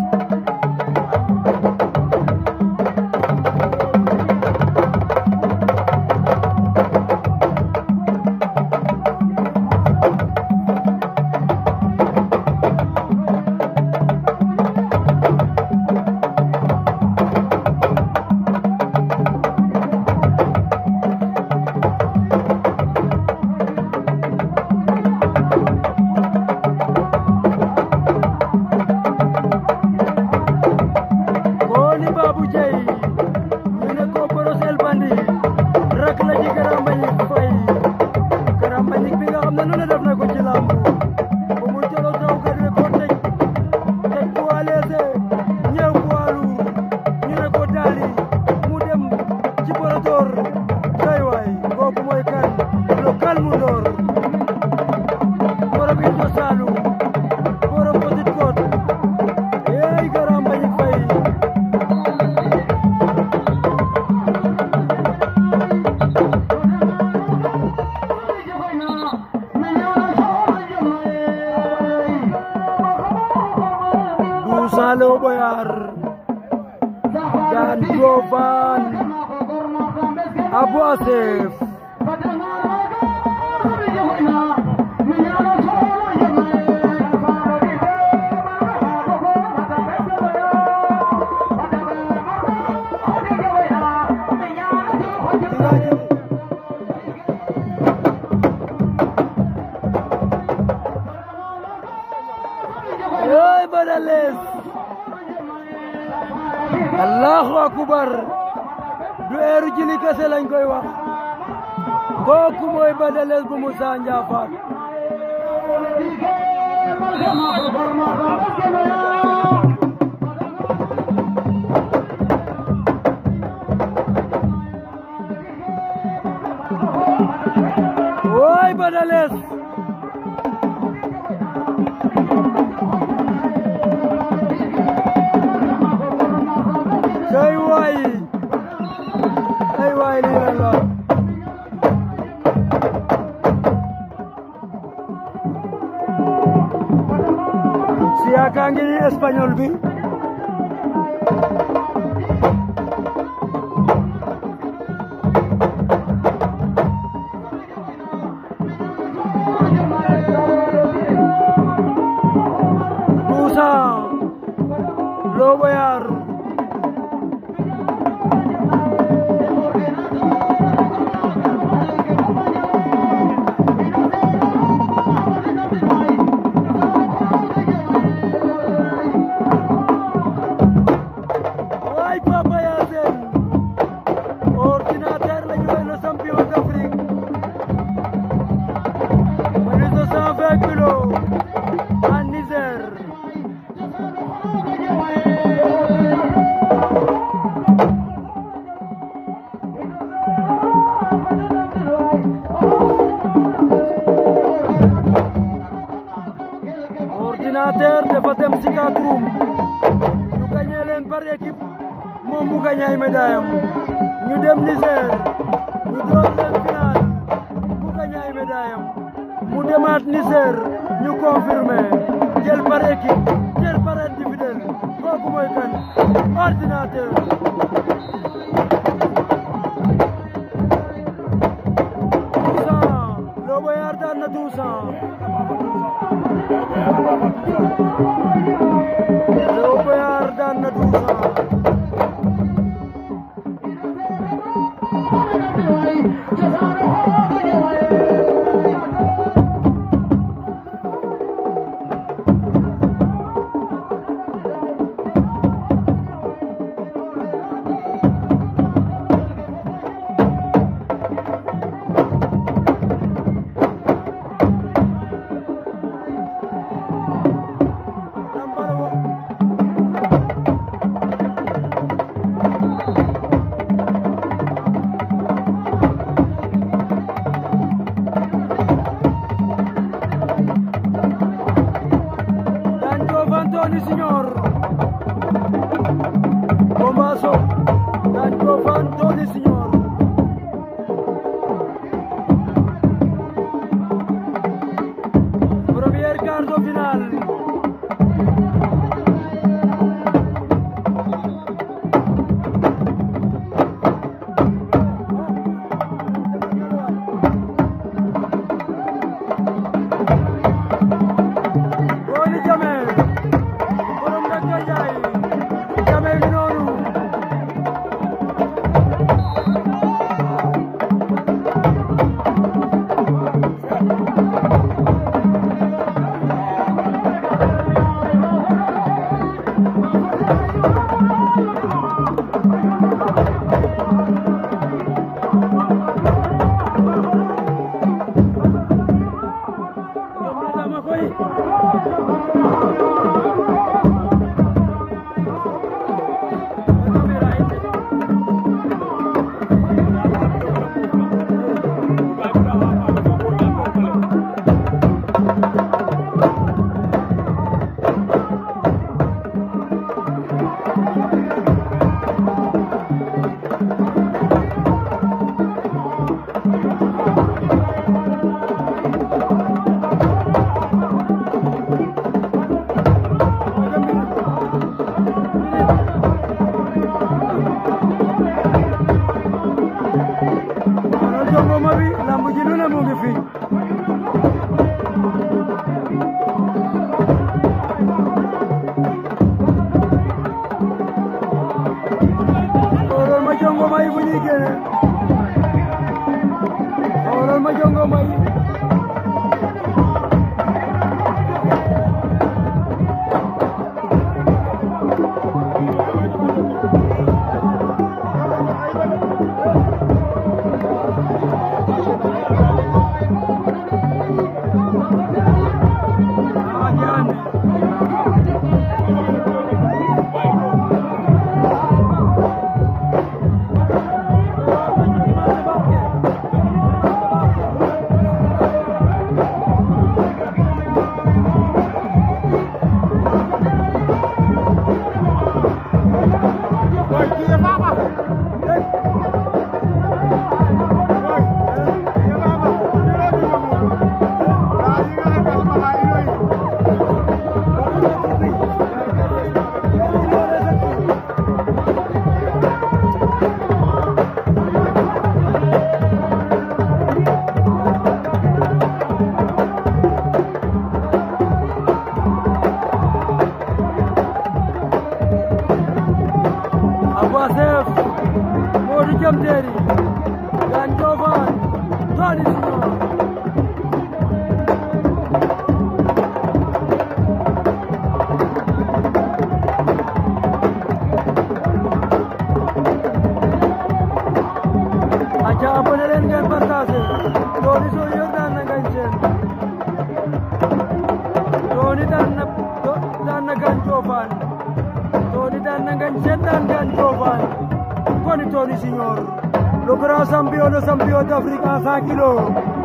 Koni Babou Dieye ñu ne ko Boros El Bandi rak la ci Grand Mbagnick Faye Grand Mbagnick bi nga xam ne nu ne def na ko ci làmb ba mu jëloo taw kat ne ko tëj tëj poids léger ñëw poids lourd ñu ne ko daali mu dem ci Borotor kay waay kooku mooy kan lo calme ndoor borom Ito Saloum borom Petite Côte eey Grand Mbagnick Faye Moussa Lo Boyar Dan Jovan Abu Asif Yoy Badales Allahu akbar du eeru jili kese lañ koy wax kooku mooy Badales bu Moussa Ndiafate woy Badales cey waay ay waay lii lan la Siaka ngi ni espagnol bi Moussa Lo Boyar Waay Papa Yacine ordinateur la ñu le champion d'Afrique plus de 120 kilos en Niger ordinateur dafa dem Sikatoum ñu gagné leen par équipe moom mu gagné ay médaille am ñu dem Niger ñu door leen final mu gagné ay médaille am mu demaat Niger ñu confirmé jël par équipe jël par individuel kooku mooy kan ordinateur Toussaint Lo Boyar daan na Toussaint Lo Boyar daan na Toussaint lu ne mu ngi fi xoolal ma jongo may bu ñuy génne xoolal ma jongo may Ah, ñaan. Abou Assef Modou Jam Teeri Gane Ndiofane Tony Junior aca abonné leen ngeen partagé Tony Junior daan na Ngagne Sène Tony daan na daan na Gane Ndiofane Tony daan na Ngagne Sène daan Gane Ndiofane koni Tony Junior le grand champion de champion d'Afrique en 100 kilos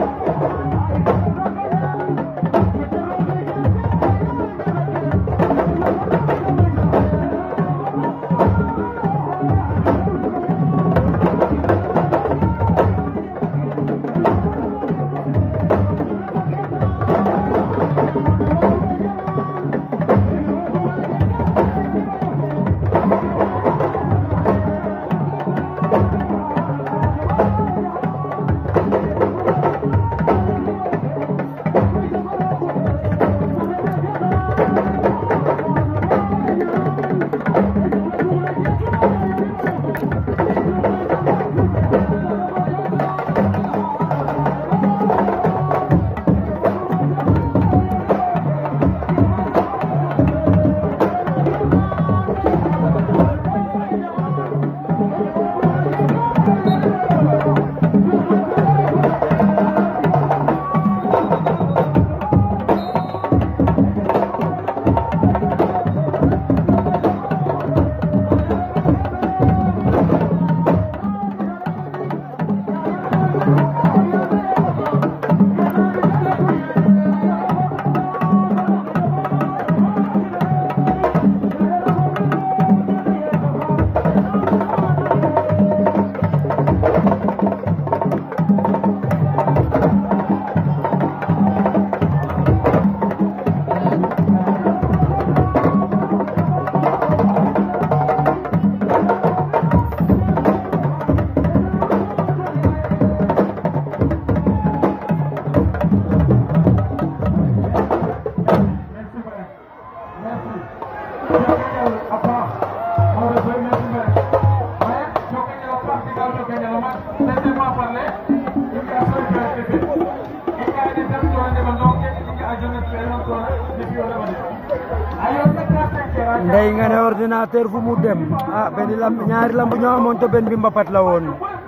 ndey nga ne ordinateur fu mu dem ah benn lamb ñaari lamb ñoo amoon to benn bi mbapat la woon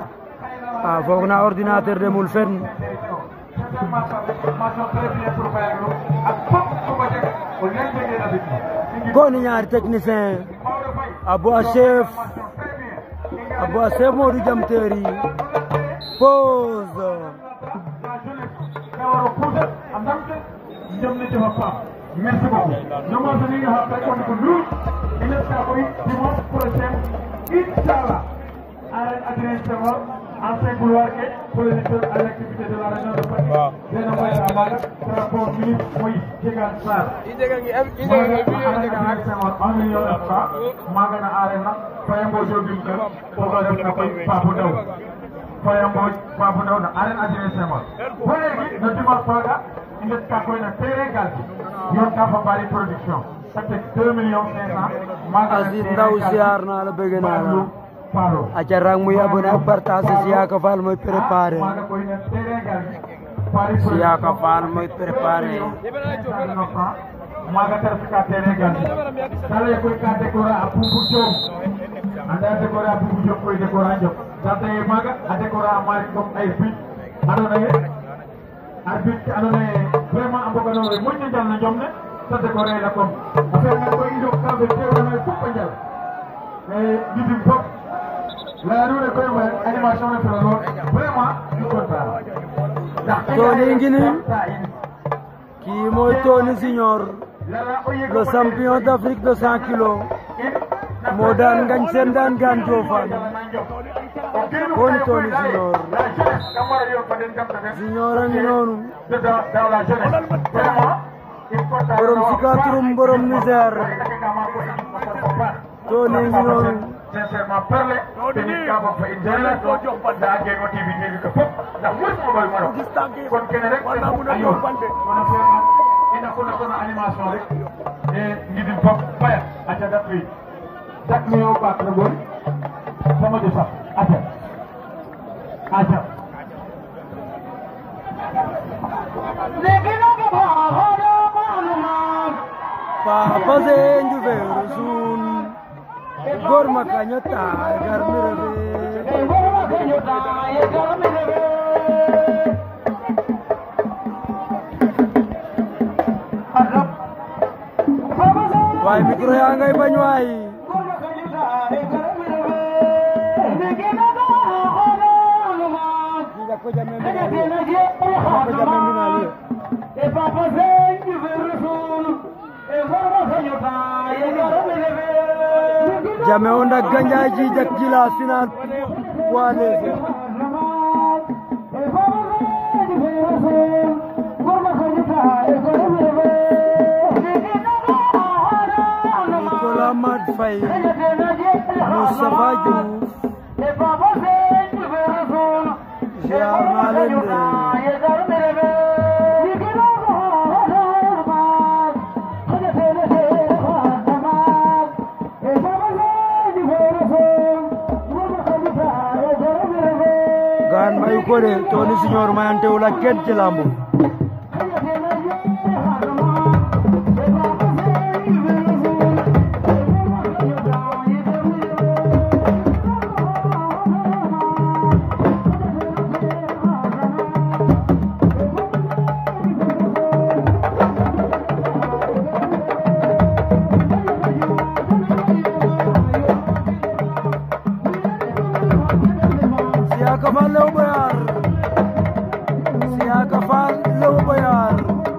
ah foog na ordinateur demul fenn koni ñaari technicien Abou Assef Abou Assef Modou Jam Teeri pause Merci beaucoup. Nous avons dit que nous nous il est capable dimanche prochain, Inch'Allah, à Adrien Senghor, ancien couloir pour les à l'activité de la région de Paris. C'est un moyen à la transport ministre Moïse Djegan Sarr. Adrien Senghor, un million de francs, Magana Arena, Fayambo Jobim, pour la def na koy Pape Ndaw. Faya Mbodj Babou Ndaw na arène Adrien Senghor ba léegi no dimanche faaga i ndet ka koy na terrain gal yoon ka fa bari production te teg deux millions cinq cent maaga Aziz Ndaw siyaar naa la bëgg naa la Paro aca rang muy abonné ak partage Siaka Fall mooy préparé maaga koy na terrain gal bari Siaka Fall mooy préparé maaga tar fika terrain gal kala koy ka décorer a Poupou Diop anda décorer a Poupou Diop koy décorer a Diop sante ye maaga a décorer a Malick Ngom ay bit andoona ye arbitre ke andoona ye vraiment a mboganoore moƴno njal na njom ne te décorer la comme a fi'angaan koy i ndok ka fe teewna fop a njal e gidim fop laya nuune koy me animation ne fela lool vraiment i content ndax Tony ngi nii kii mooy Tony Junior le champion d'Afrique de 100 kilos moo daan ngañ seen daan gaan Diofane Tony Tony Junior Junior a ngi noonu borom Sikaturum borom Niger Tony ngi noonu sincèrement parler dañuy kaa bokk fa internet doo jox ba daa génn wa TV TV ko fop ndax mooy sama boy mano kon kene rek te fop a yoon kono fi'angaan i ndako ndako na animation rek e ngidin fop baya aca dak wi dak mi o ɓaak regoy sama de sax aca aca Papa se njufeeru suun gor ma kaño taay gar mi refe waay micro yaa ngay bañ waay Diga ko jame mbinali ko jame mbinali jame o ndak ganjaay jijak jila final poids léger Nicolas Mad Faye Moustapha Diouf ziar naa leen de gaan mayu ko de Tony Junior mayantewul ak kenn ci lambu Siaka Fall Lew Boyar Siaka Fall Lew Boyar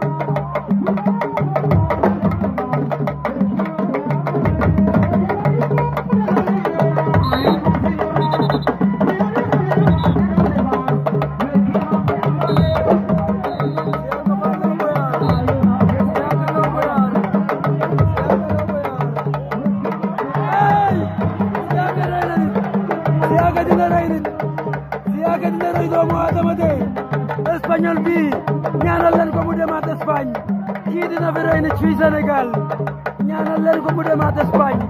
Siaka Fall Lew Boyar Siaka Lew Boyar Hey! Siaka rey na nit Siaka dina rey nit Siaka dina rey doomu Adama de Espagnol bi ñaanal leen ko mu demaat Espagne kii dina fi rey nit fii Sénégal ñaanal leen ko mu demaat Espagne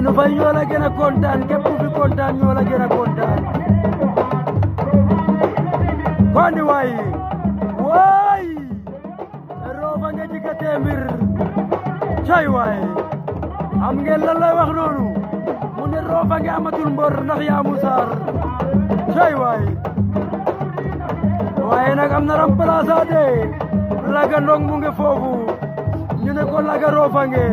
Ousseynou Faye ñoo la gën a kontaan képp ku fi kontaan ñoo la gën a kontaan kondi waay waay roofa nga jika teembir cay waay xam ngeen lan lay wax noonu mu ne roofa nga amatul mbor ndax yaa mu saar cay waay waaye nag am na remplaçant de laga ndong mu nge foofu ñu ne ko laga roofa nge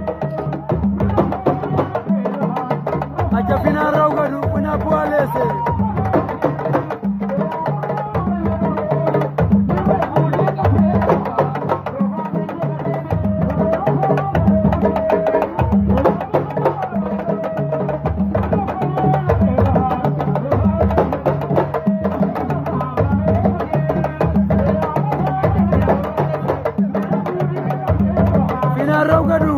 aca fina raw gadu fina poids léger fina raw gadu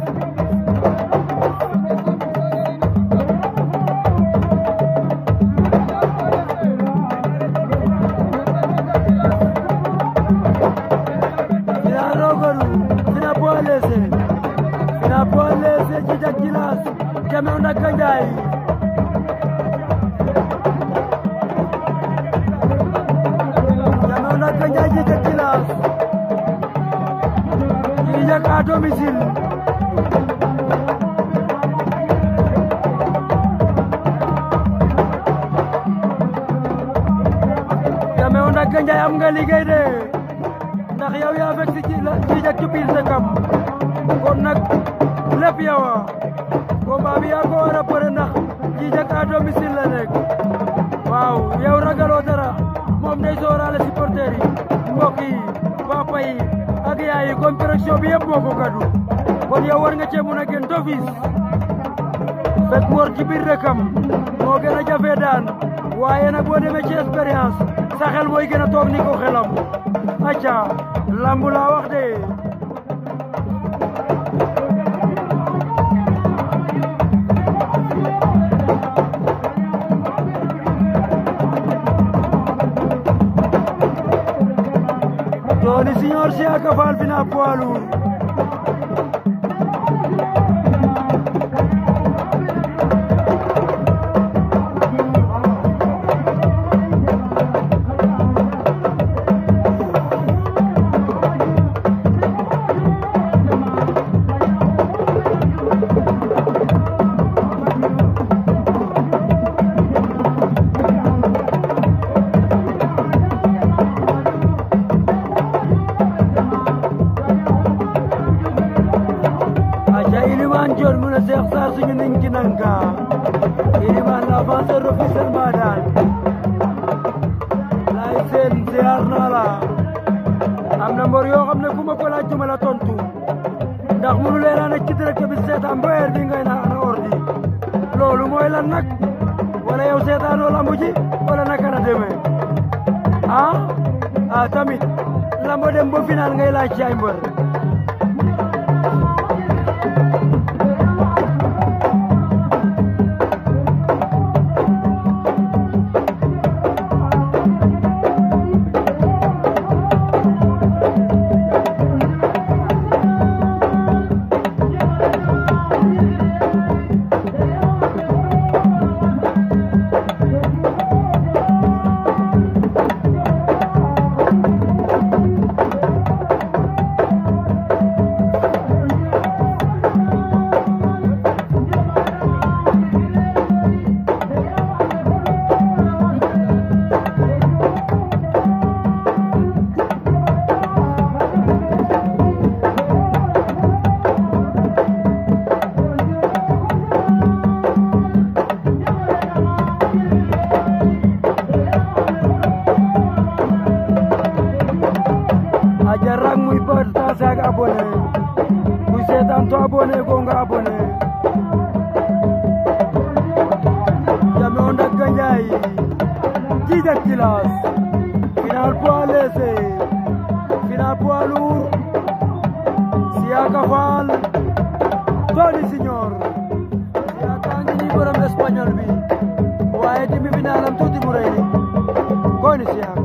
fina raw gadu fina poids léger fina poids léger jijak jilas jamew ndaka njaay jamew ndaka njaay jijak jilas jijak à domicile jamew ndaka njaay am nga liggéey de ndax yow yaa fekk si ci la jijak ci biir sa kam kon nag lépp yow a combat bi yaa ko war a bëre ndax jijak à domicile la nekk waaw yow ragaloo dara moom day sóoraale supporter yi mbokk yi papa yi ak yaay yi kon pression bi yëpp moo ko gàddu kon yow war nga cee mun a gën d'office fekk mor ci biir dëkkam moo gën a jafe daan waaye nag boo demee ci expérience sa xel mooy gën a toog ni ko xelam acca lambu laa wax de Tony Signor Siaka Fall fina poids lourd aca Iliman Dione mu ne Cheikh Sarr suñu niñ ci nanka Iliman l'avanceur officiel Mbadane lay seen ziar naa la am na mbor yoo xam ne ku ma ko laaj duma la tontu ndax munu leen a nekk ci direct bi seetaan ba heure bi ngay na ana ordi loolu mooy lan nag wala yow seetaanoo lambu ji wala naka la demee ah ah tamit lambo dem ba final ngay laaj ci ay mbër aja rang muy partage ak abonné kuy seetaan to abonné ko nga abonné jame o ndagga njaay jiijak jilas final poids léger final poids lourd Siaka Fall Tony Signor Siaka ngi ni borom espagnol bi waaye demi finalam tuuti mu rëy Tony Siaka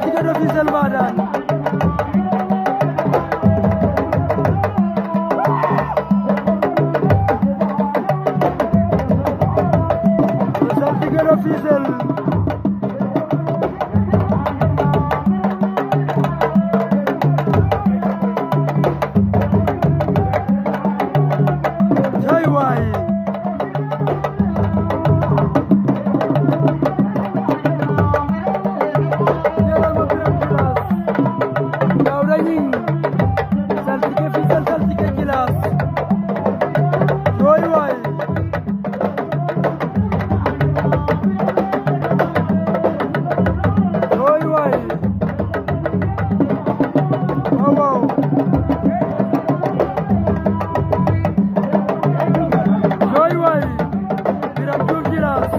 saltige de Fissel Mbadane le saltige de Fissel cay waay jëlal ma Birame Djilass Daouda Gning saltige Fissel saltige Djilass cooy waay cooy waay waaw waaw cooy waay Birame Diouf Djilass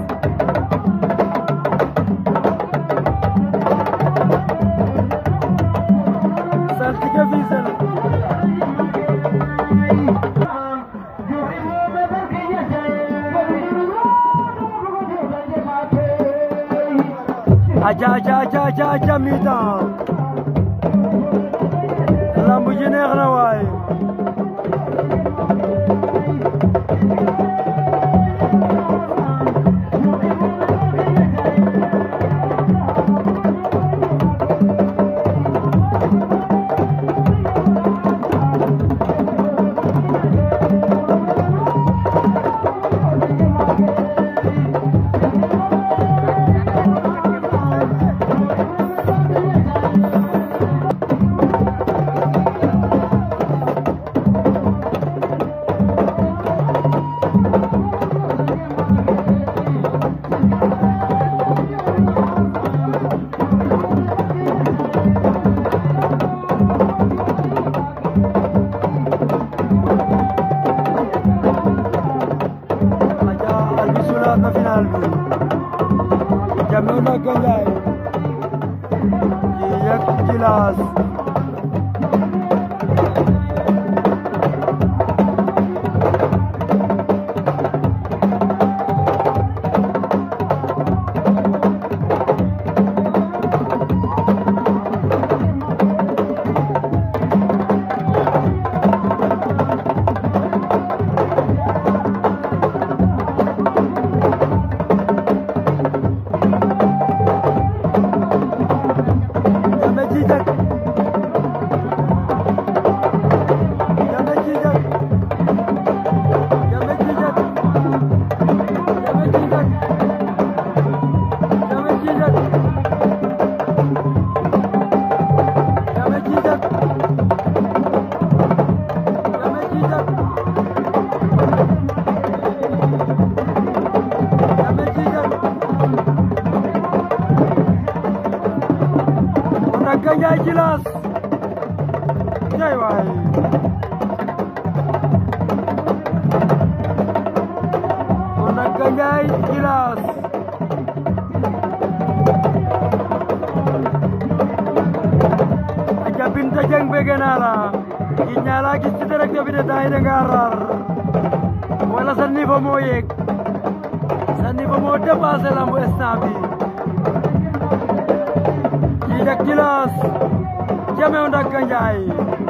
saltige Fissel aja aja aja aja aja mi-temps lamb ji neex na waay aja albi sulaat na final bi Jammeh Ndaka Ndiaye kii yëg Djilass Jammeh Djijak Jammeh Djijak Jammeh Djijak Jammeh Djijak Jammeh Djijak Jammeh Djijak Jammeh Djijak Jammeh Djijak Ndaka Ndiaye Djilass cay waay Ndaka Ndiaye Djilass aja Binta Dieng bëgg naa la gi ñaala gis ci direct bi de tay da nga rar wala sa niveau moo yéeg sa niveau moo dépassé lambu instant bi Djijak Djilass Jammeh Ndaka Ndiaye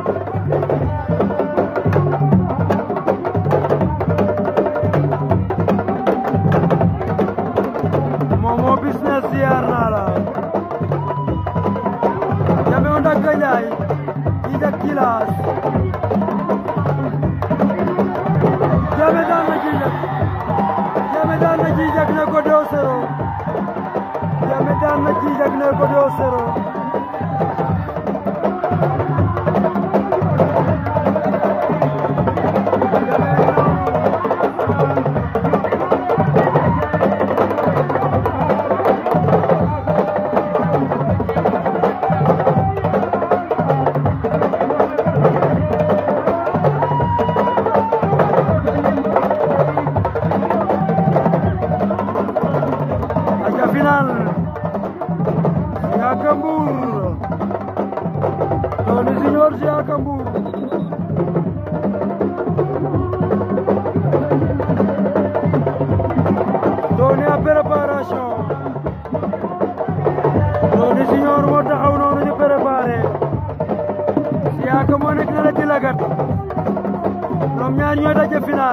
Momo business ziar naa la Jammeh Ndaka Ndiaye Djijak Djilass Jammeh daan na Djijak Jammeh daan na Djijak ne ko 2-0 Jammeh daan na Djijak ne ko 2-0 aja final Siaka Mbour Tony Junior Siaka Mbour Tony a préparation Tony Junior moo taxaw final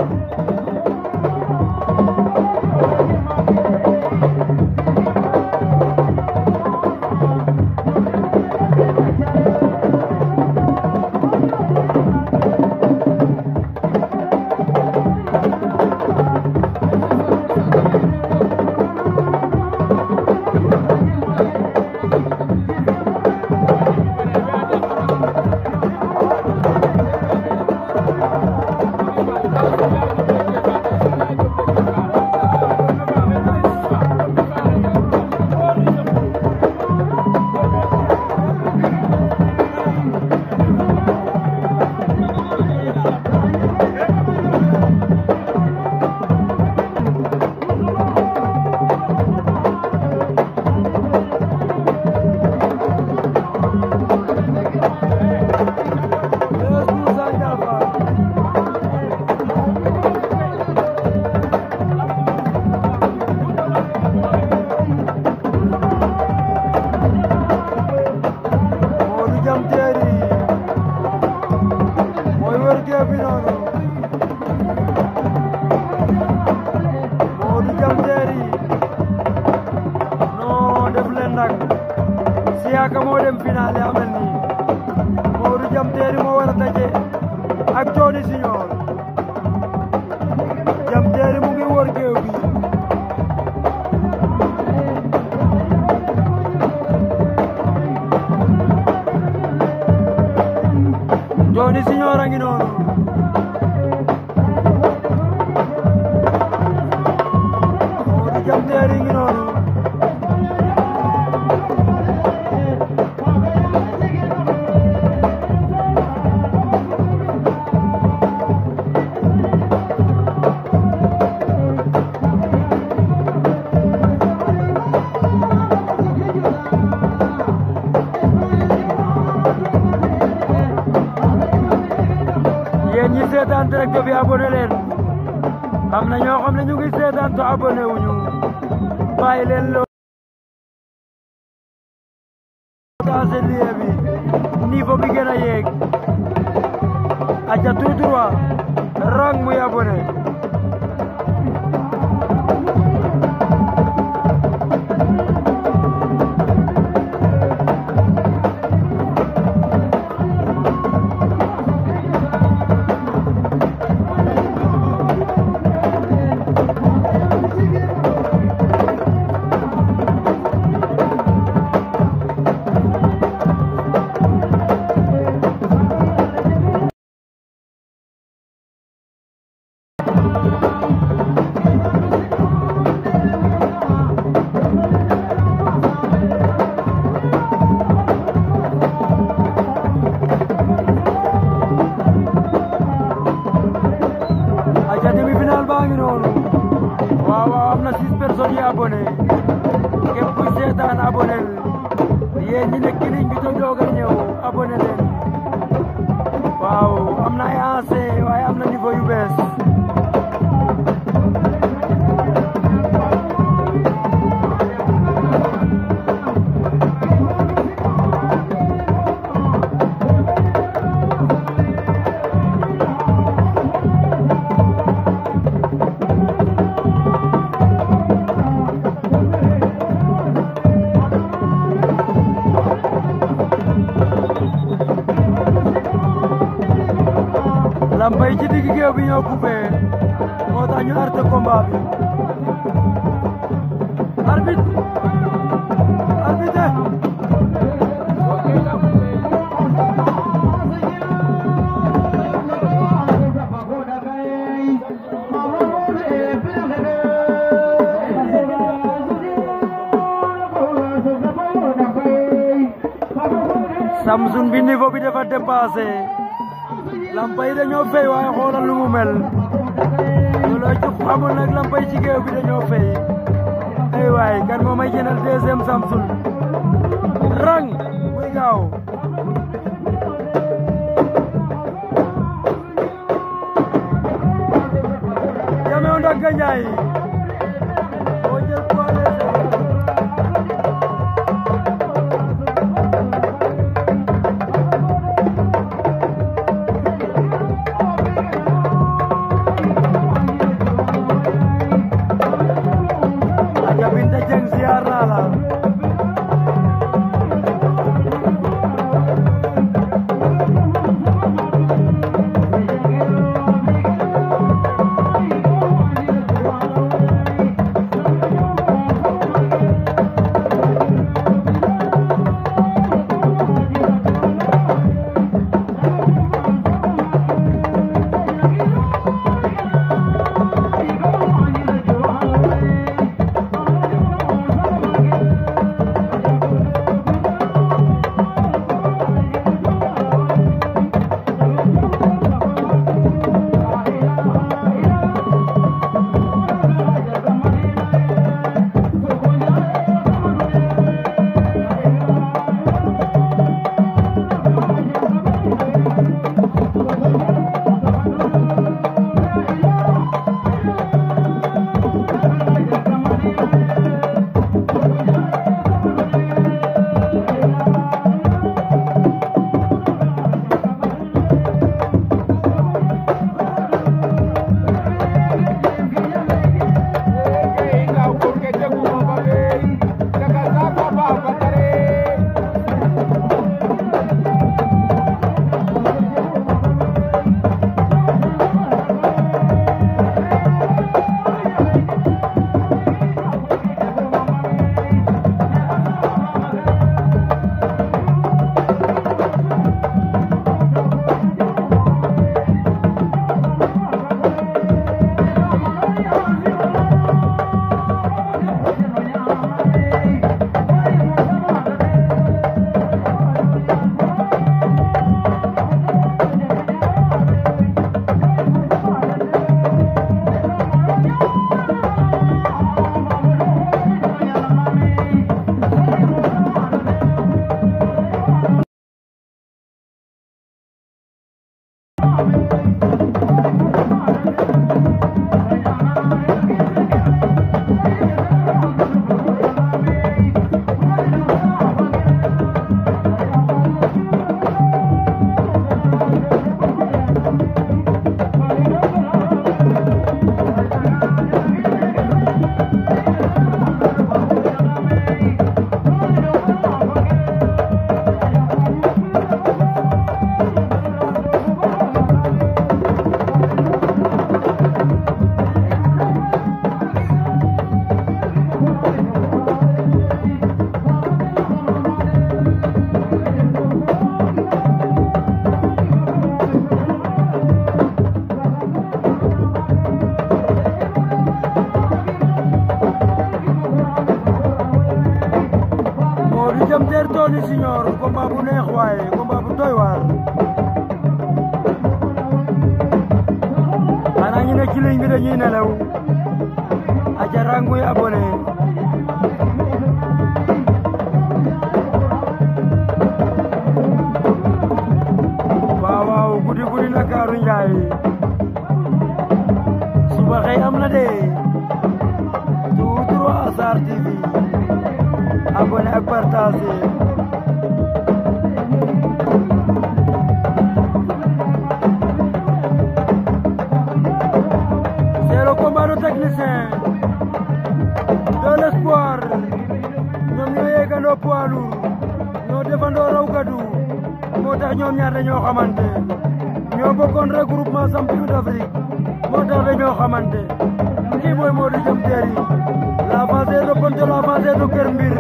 Deus nos agravar. Modou Jam Terry mooy wër géew bi noonu Modou Jam Terry non def leen nag Siaka moo dem finale amel nii Modou Jam Terry moo war a daje ak Tony Junior Jam Terry mu ngi wër géew bi Tony Junior a ngi noonu Modou Jam Terry ngi noonu yéen ñi seetaan direct bi abonné leen am na ñoo xam ne ñu ngi seetaan te abonné wuñu bàyyi leen loo taase liye bi niveau bi gën a yéeg aca tout droit rang muy abonné aca demi-finale baa ngi noonu waaw waaw am na six personnes yi abonné képp kuy seetaan abonné yéen ñi nekk ligne bi te doog a ñëw abonné leen waaw am na ay ancien waaye am na niveau yu bees lambay ci digg géew bi ñoo coupé moo tax ñu arrêté combat bi arbitre arbitre Samsun bi niveau bi dafa dépassé lampay dañoo fay waaye xoolal lu mu mel looloo ci xamul nag lampay ci géew bi dañoo fay ay waay kan moo may jënal deuxième Samsun rang muy gaaw jamew ndagga njaay moo jël poids léger combat bu neex waaye combat bu doy waar xanaa ñu ne ci ligne bi dañuy nelaw aca ranguy abonné waaw waaw guddi guddi Ndakaaru Njaay suba xëy am na de tout droit Asar TV abonné ak partagé c'est le combat de technicien de l'espoir ñoom ñoo yeggandoo poids lourd ñoo defandoo raw gadu moo tax ñoom ñaar dañoo xamante ñoo bokkoon regroupement champion d'Afrique moo tax dañoo xamante kii mooy Modou Diam Terry l'avancée de Ponto l'avancée de Kër Mbir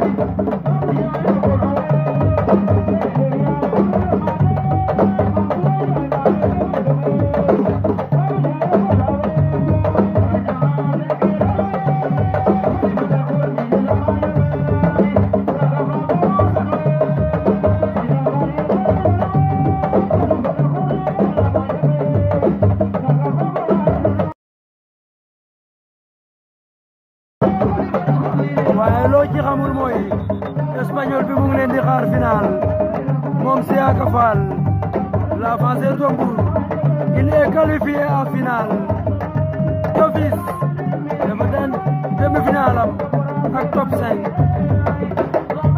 waaye loo ci xamul mooy espagnol bi mu ngi leen di xaar final moom Siaka Fall l'avanceur de Mbour il est qualifié en finale d'office dafa daan demi-finale am ak top 5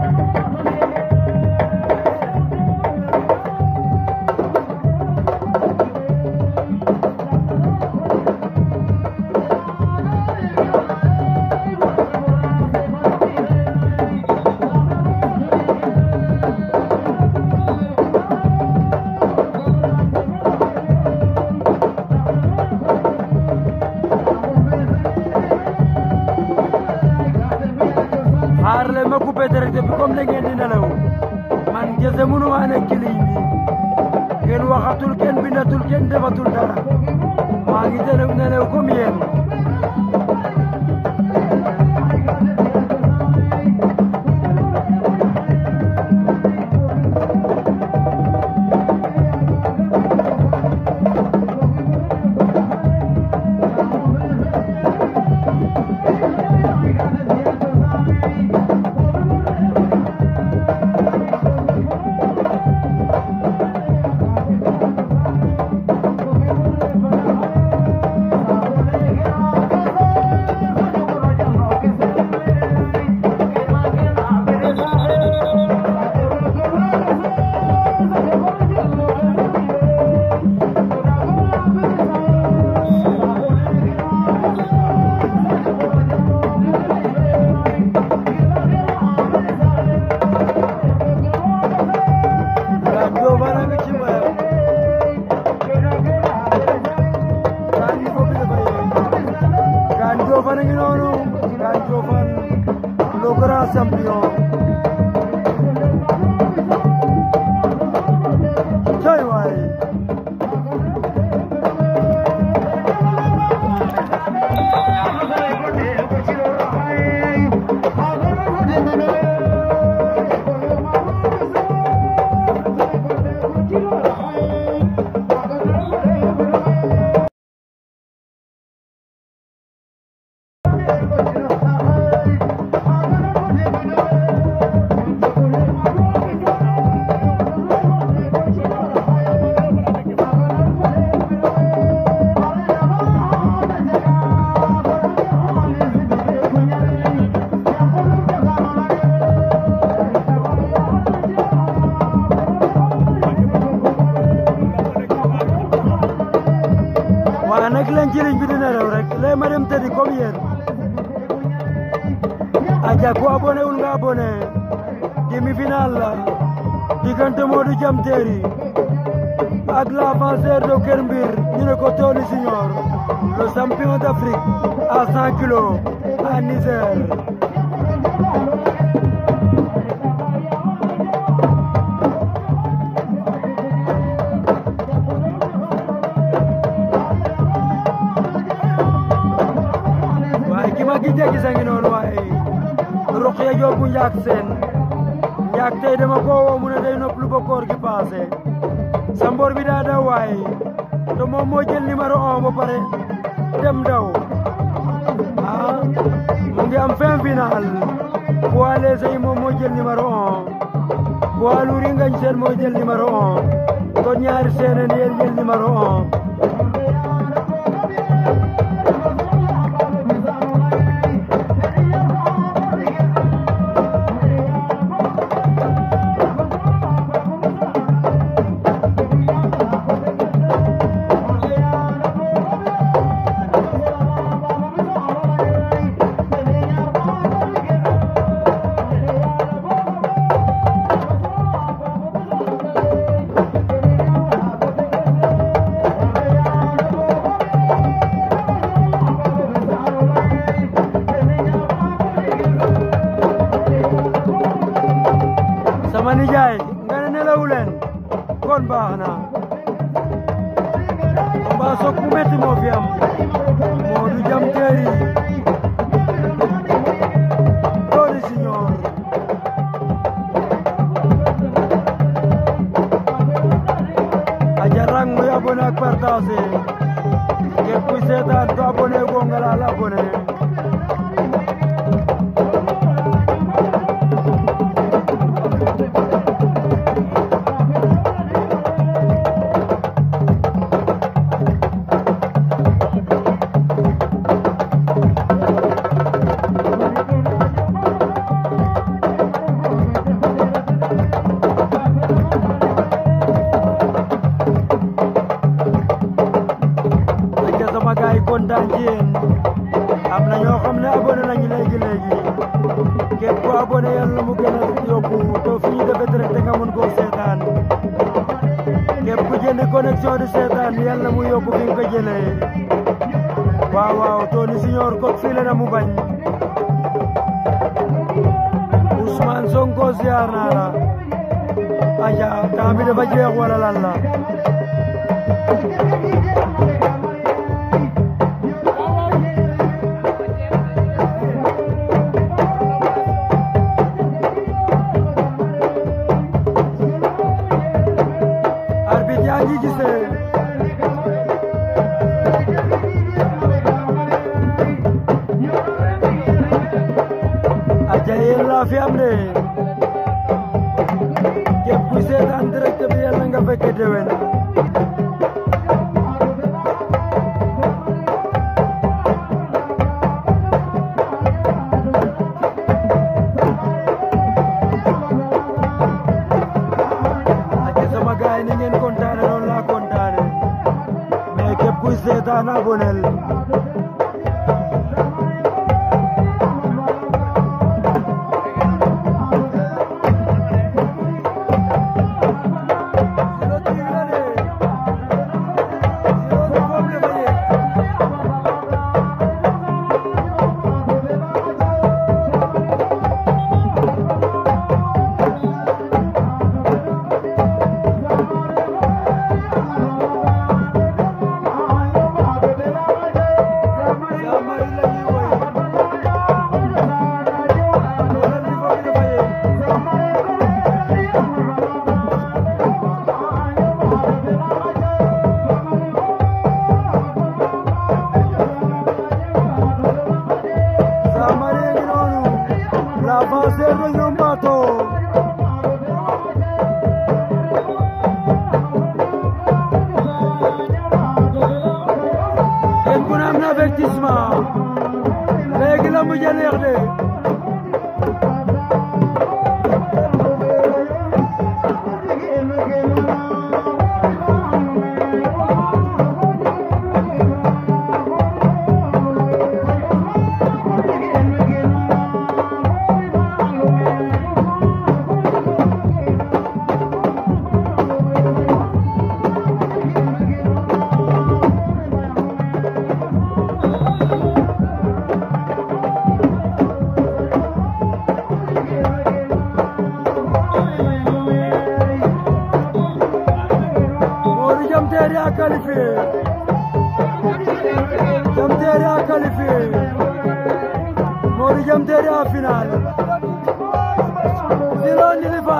xaar leen ma coupé direct bi comme da ngeen di nelaw man gese mënuma nekk ci ligne bi kenn waxatul kenn bindatul kenn defatul dara maa ngi nelaw nelaw comme yéen Ganjo bana ngi ci mbayam Ganjo ko bi dafay Ganjo fan a ngi noonu Ganjo fan le grand champion cay waay waaye nag leen ci ligne bi dina rew rek lee ma dem tëddi comme yéen aja ku abonné wul nga abonné demi-finale la diggante Modou Diam Terry ak l'avanceur de Kër Mbir ñu ne ko Tony Junior le champion d'Afrique à 100 kilos à Niger waaye ki ma gisee gis a ngi noonu waaye Rokhaya Diop bu Njaak Seen yaag tey dama ko woo mu ne day nopp lu ba koor gi passé sa mbor bi daa daw waay te moom moo jël numéro un ba pare dem daw ah mu ngi am fin final poids léger yi moom moo jël numéro un poids lourd yi ngañ seen moo jël numéro un kon ñaari seeneen yéen jël numéro un sama nijaay nga ne nelawu leen kon baax na combat soog bu metti moo fi am Modou Jam Teeri Tony Junior aja rang muy abonné ak partagé képp kuy seetaan to abonné ko nga laal abonné ak sama gaay yi kontaan ci yéen am na ñoo xam ne abonné nañu léegi léegi képp ku abonné yàlla mu gën a yokku to fi ñu defee direct nga mën koo seetaan képp ku jënd connexion di seetaan yàlla mu yokku fi nga ko jëlee waaw waaw Tony Junior kok fii la na mu bañ Ousmane Sonko ziar naa la aja temps bi dafa jeex wala lan la arbitre yaa ngi gisee aja yéen laa fi am de képp ku seetaan direct bi yàlla nga fekke déwén aja sama gaay ni ngeen kontaane noonu laa kontaane mais képp kuy seetaan abonel Samari ngi noonu l'avancée de ñoom bateau kenn ku ne am na avertissement léegi la mujj a neex de Modou Jam Teeri a qualifié Jam Teeri a qualifié Modou Jam Teeri a final Zilo Ndilifa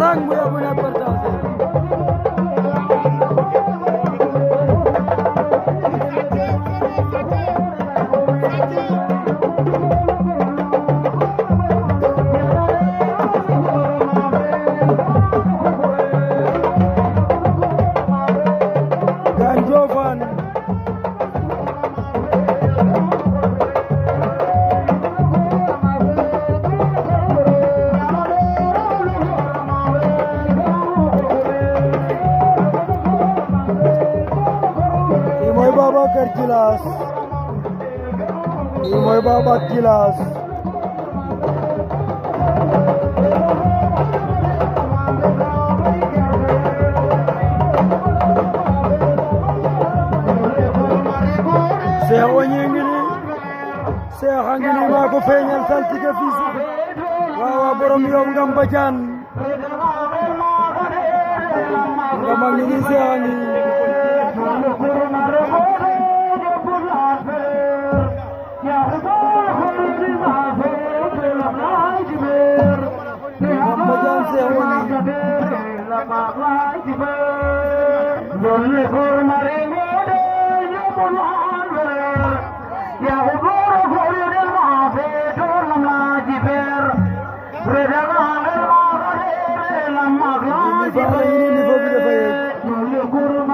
rang mu yóbbu ne partage Ganjo fan kii mooy Babacar Djilass kii mooy Babacar Djilass Cheikh Wagne ngi ni Cheikh a ngi ni maa ko feeñal saltige fii si waaw waaw borom yow ngam bajaan ngam a ngi ni Cheikh a ngi ngam bajaan Cheikh Wagne ni fa la ngi ni niveau bi dafa yéeg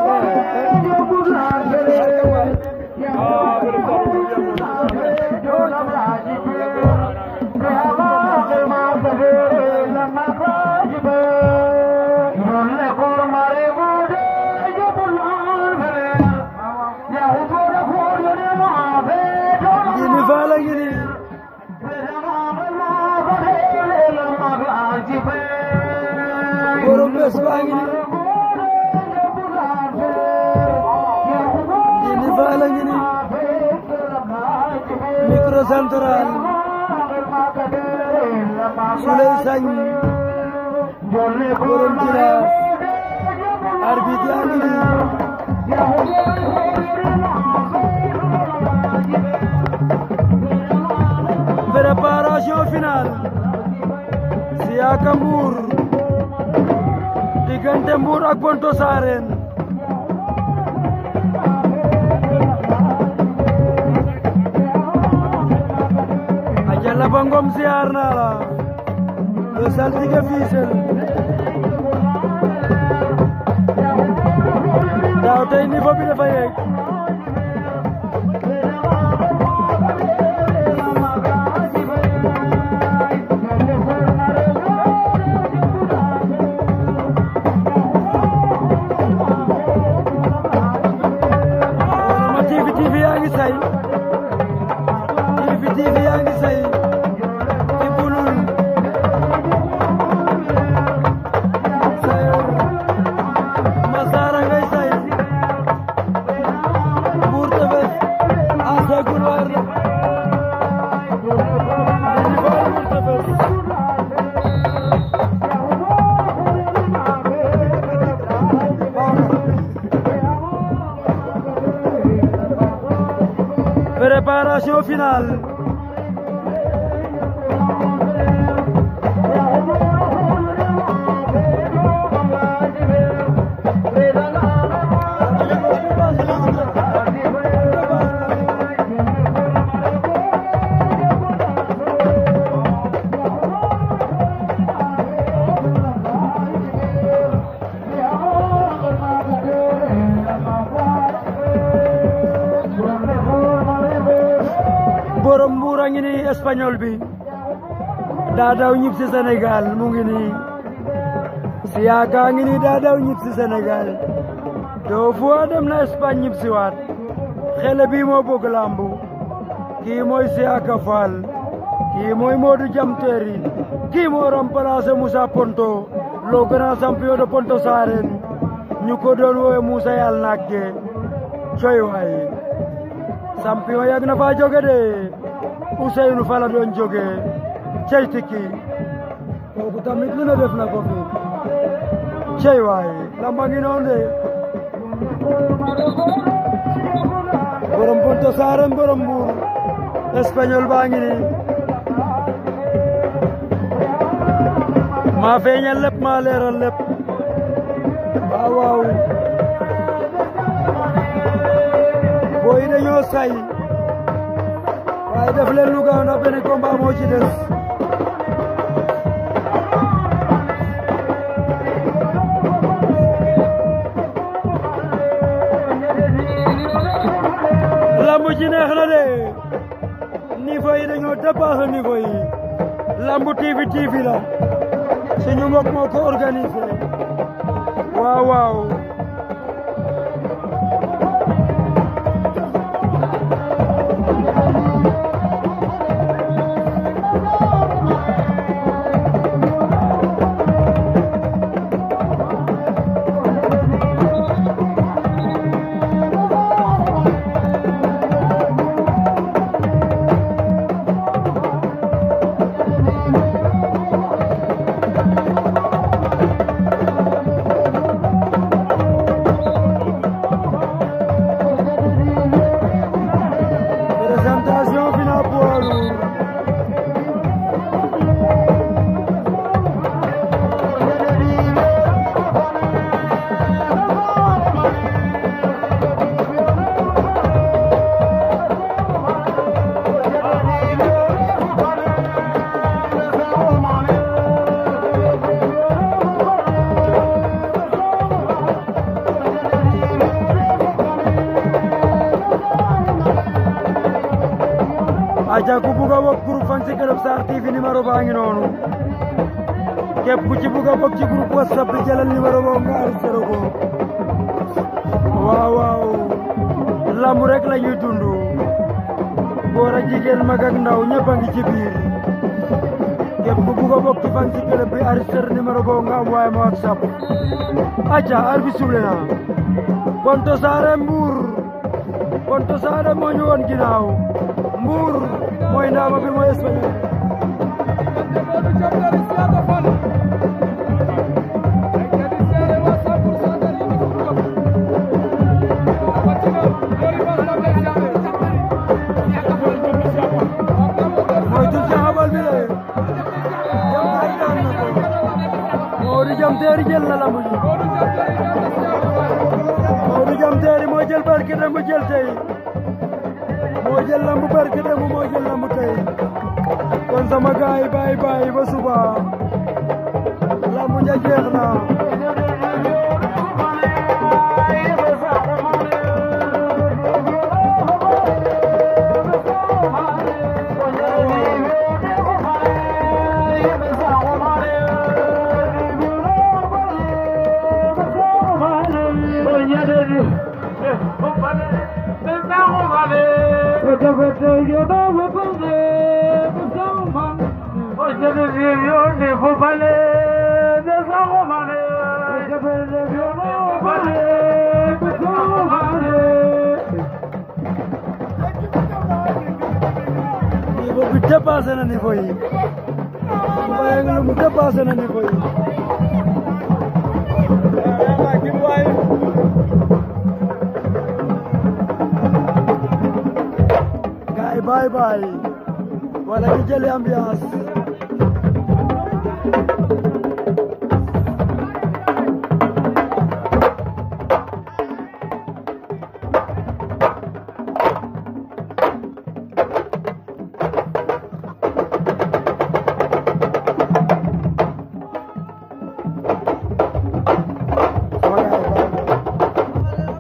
ngi ni fa la ngi ni borom bés baa ngi ni ngi ni fa la ngi ni micro central Souley Sagne borom Djilass arbitre yaa ngi ni préparation finale Siaka Mbour diggante Mbour ak Bonto Sarene Ajala ba Ngom ziar naa la le saltige Fissel daaw tey niveau bi dafa yéeg ma TV TV yaa ngi say TV TV yaa ngi say ci bulul sayor Masara ngay say Mbour Tefess asa Goulouar la Ndindi Fall Mbour Tefess préparation finale borom Mbuur a ngi ni espagnol bi daa daw ñib si Sénégal mu ngi ni Siaka a ngi ni daa daw ñib si Sénégal doo fois dem na Espagne ñib si waat xele bii moo bëgg lambu kii mooy Siaka Fall kii mooy Modou Jam Teeri kii moo remplacé Moussa Ponto le grand champion de Ponto Sarene ñu ko doon woowe Moussa yàlla nagge coy waay champion yàgg na faa jóge de Ousseynou Fala doon jóge cey tikki kooku tamit lu ne def na ko fi cey waay lamba ngi noonu de borom Ponto Sarene borom Mbour espagnol baa ngi ni maa feeñal lépp maa leeral lépp waaw waaw booy dañoo say waaye def leen lu gaaw ndax benn combat moo ci des lamb ji neex na de niveau yi dañoo dépassé niveau yi lamb TV TV la suñu mbokk moo ko organisé waaw waaw présentation finale poids lourd aja ku bugg a bokk groupe fan si Keur Sarr TV numéro baa ngi noonu képp ku ci bugg a bokk ci groupe whatsapp bi jëlal numéro boobu nga enregistré ko waaw waaw lamb rek la ñuy dund góor ak jigéen mag ak ndaw ñëpp a ngi ci biir képp ku bugg a bokk ci fan si club bi enregistré numéro boobu nga envoyé ma whatsapp aja ar bi suble na Ponto Saare Mbour Ponto Saare moo ñu woon ginnaaw Mbour mooy ndaama bi mooy espagnol mooy tul ci xabal bi de jam tay daan na ko Modou Jam Teeri jël na lamb ji Modou Jam Teeri moo jël barke dem jël tey moo jël lamb barke dem moo jël lamb tey kon sama gaay baay baay ba suba lamb ja jeex na niveau bi dépassé na niveau yi Mbaye nga lu mu dépassé na niveau yi gaay bye bye wala ñu jëli ambiance sama gaay bye bye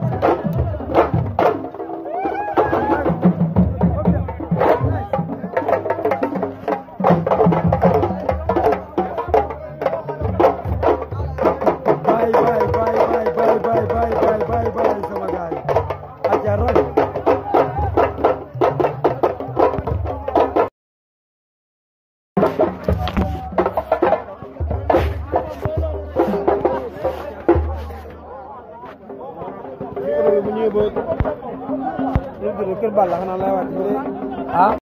bye bye bye bye bye bye bye bye bye bye sama gaay aja rang bu ñëwee ba kër Balla xanaa lay waat bu dee ah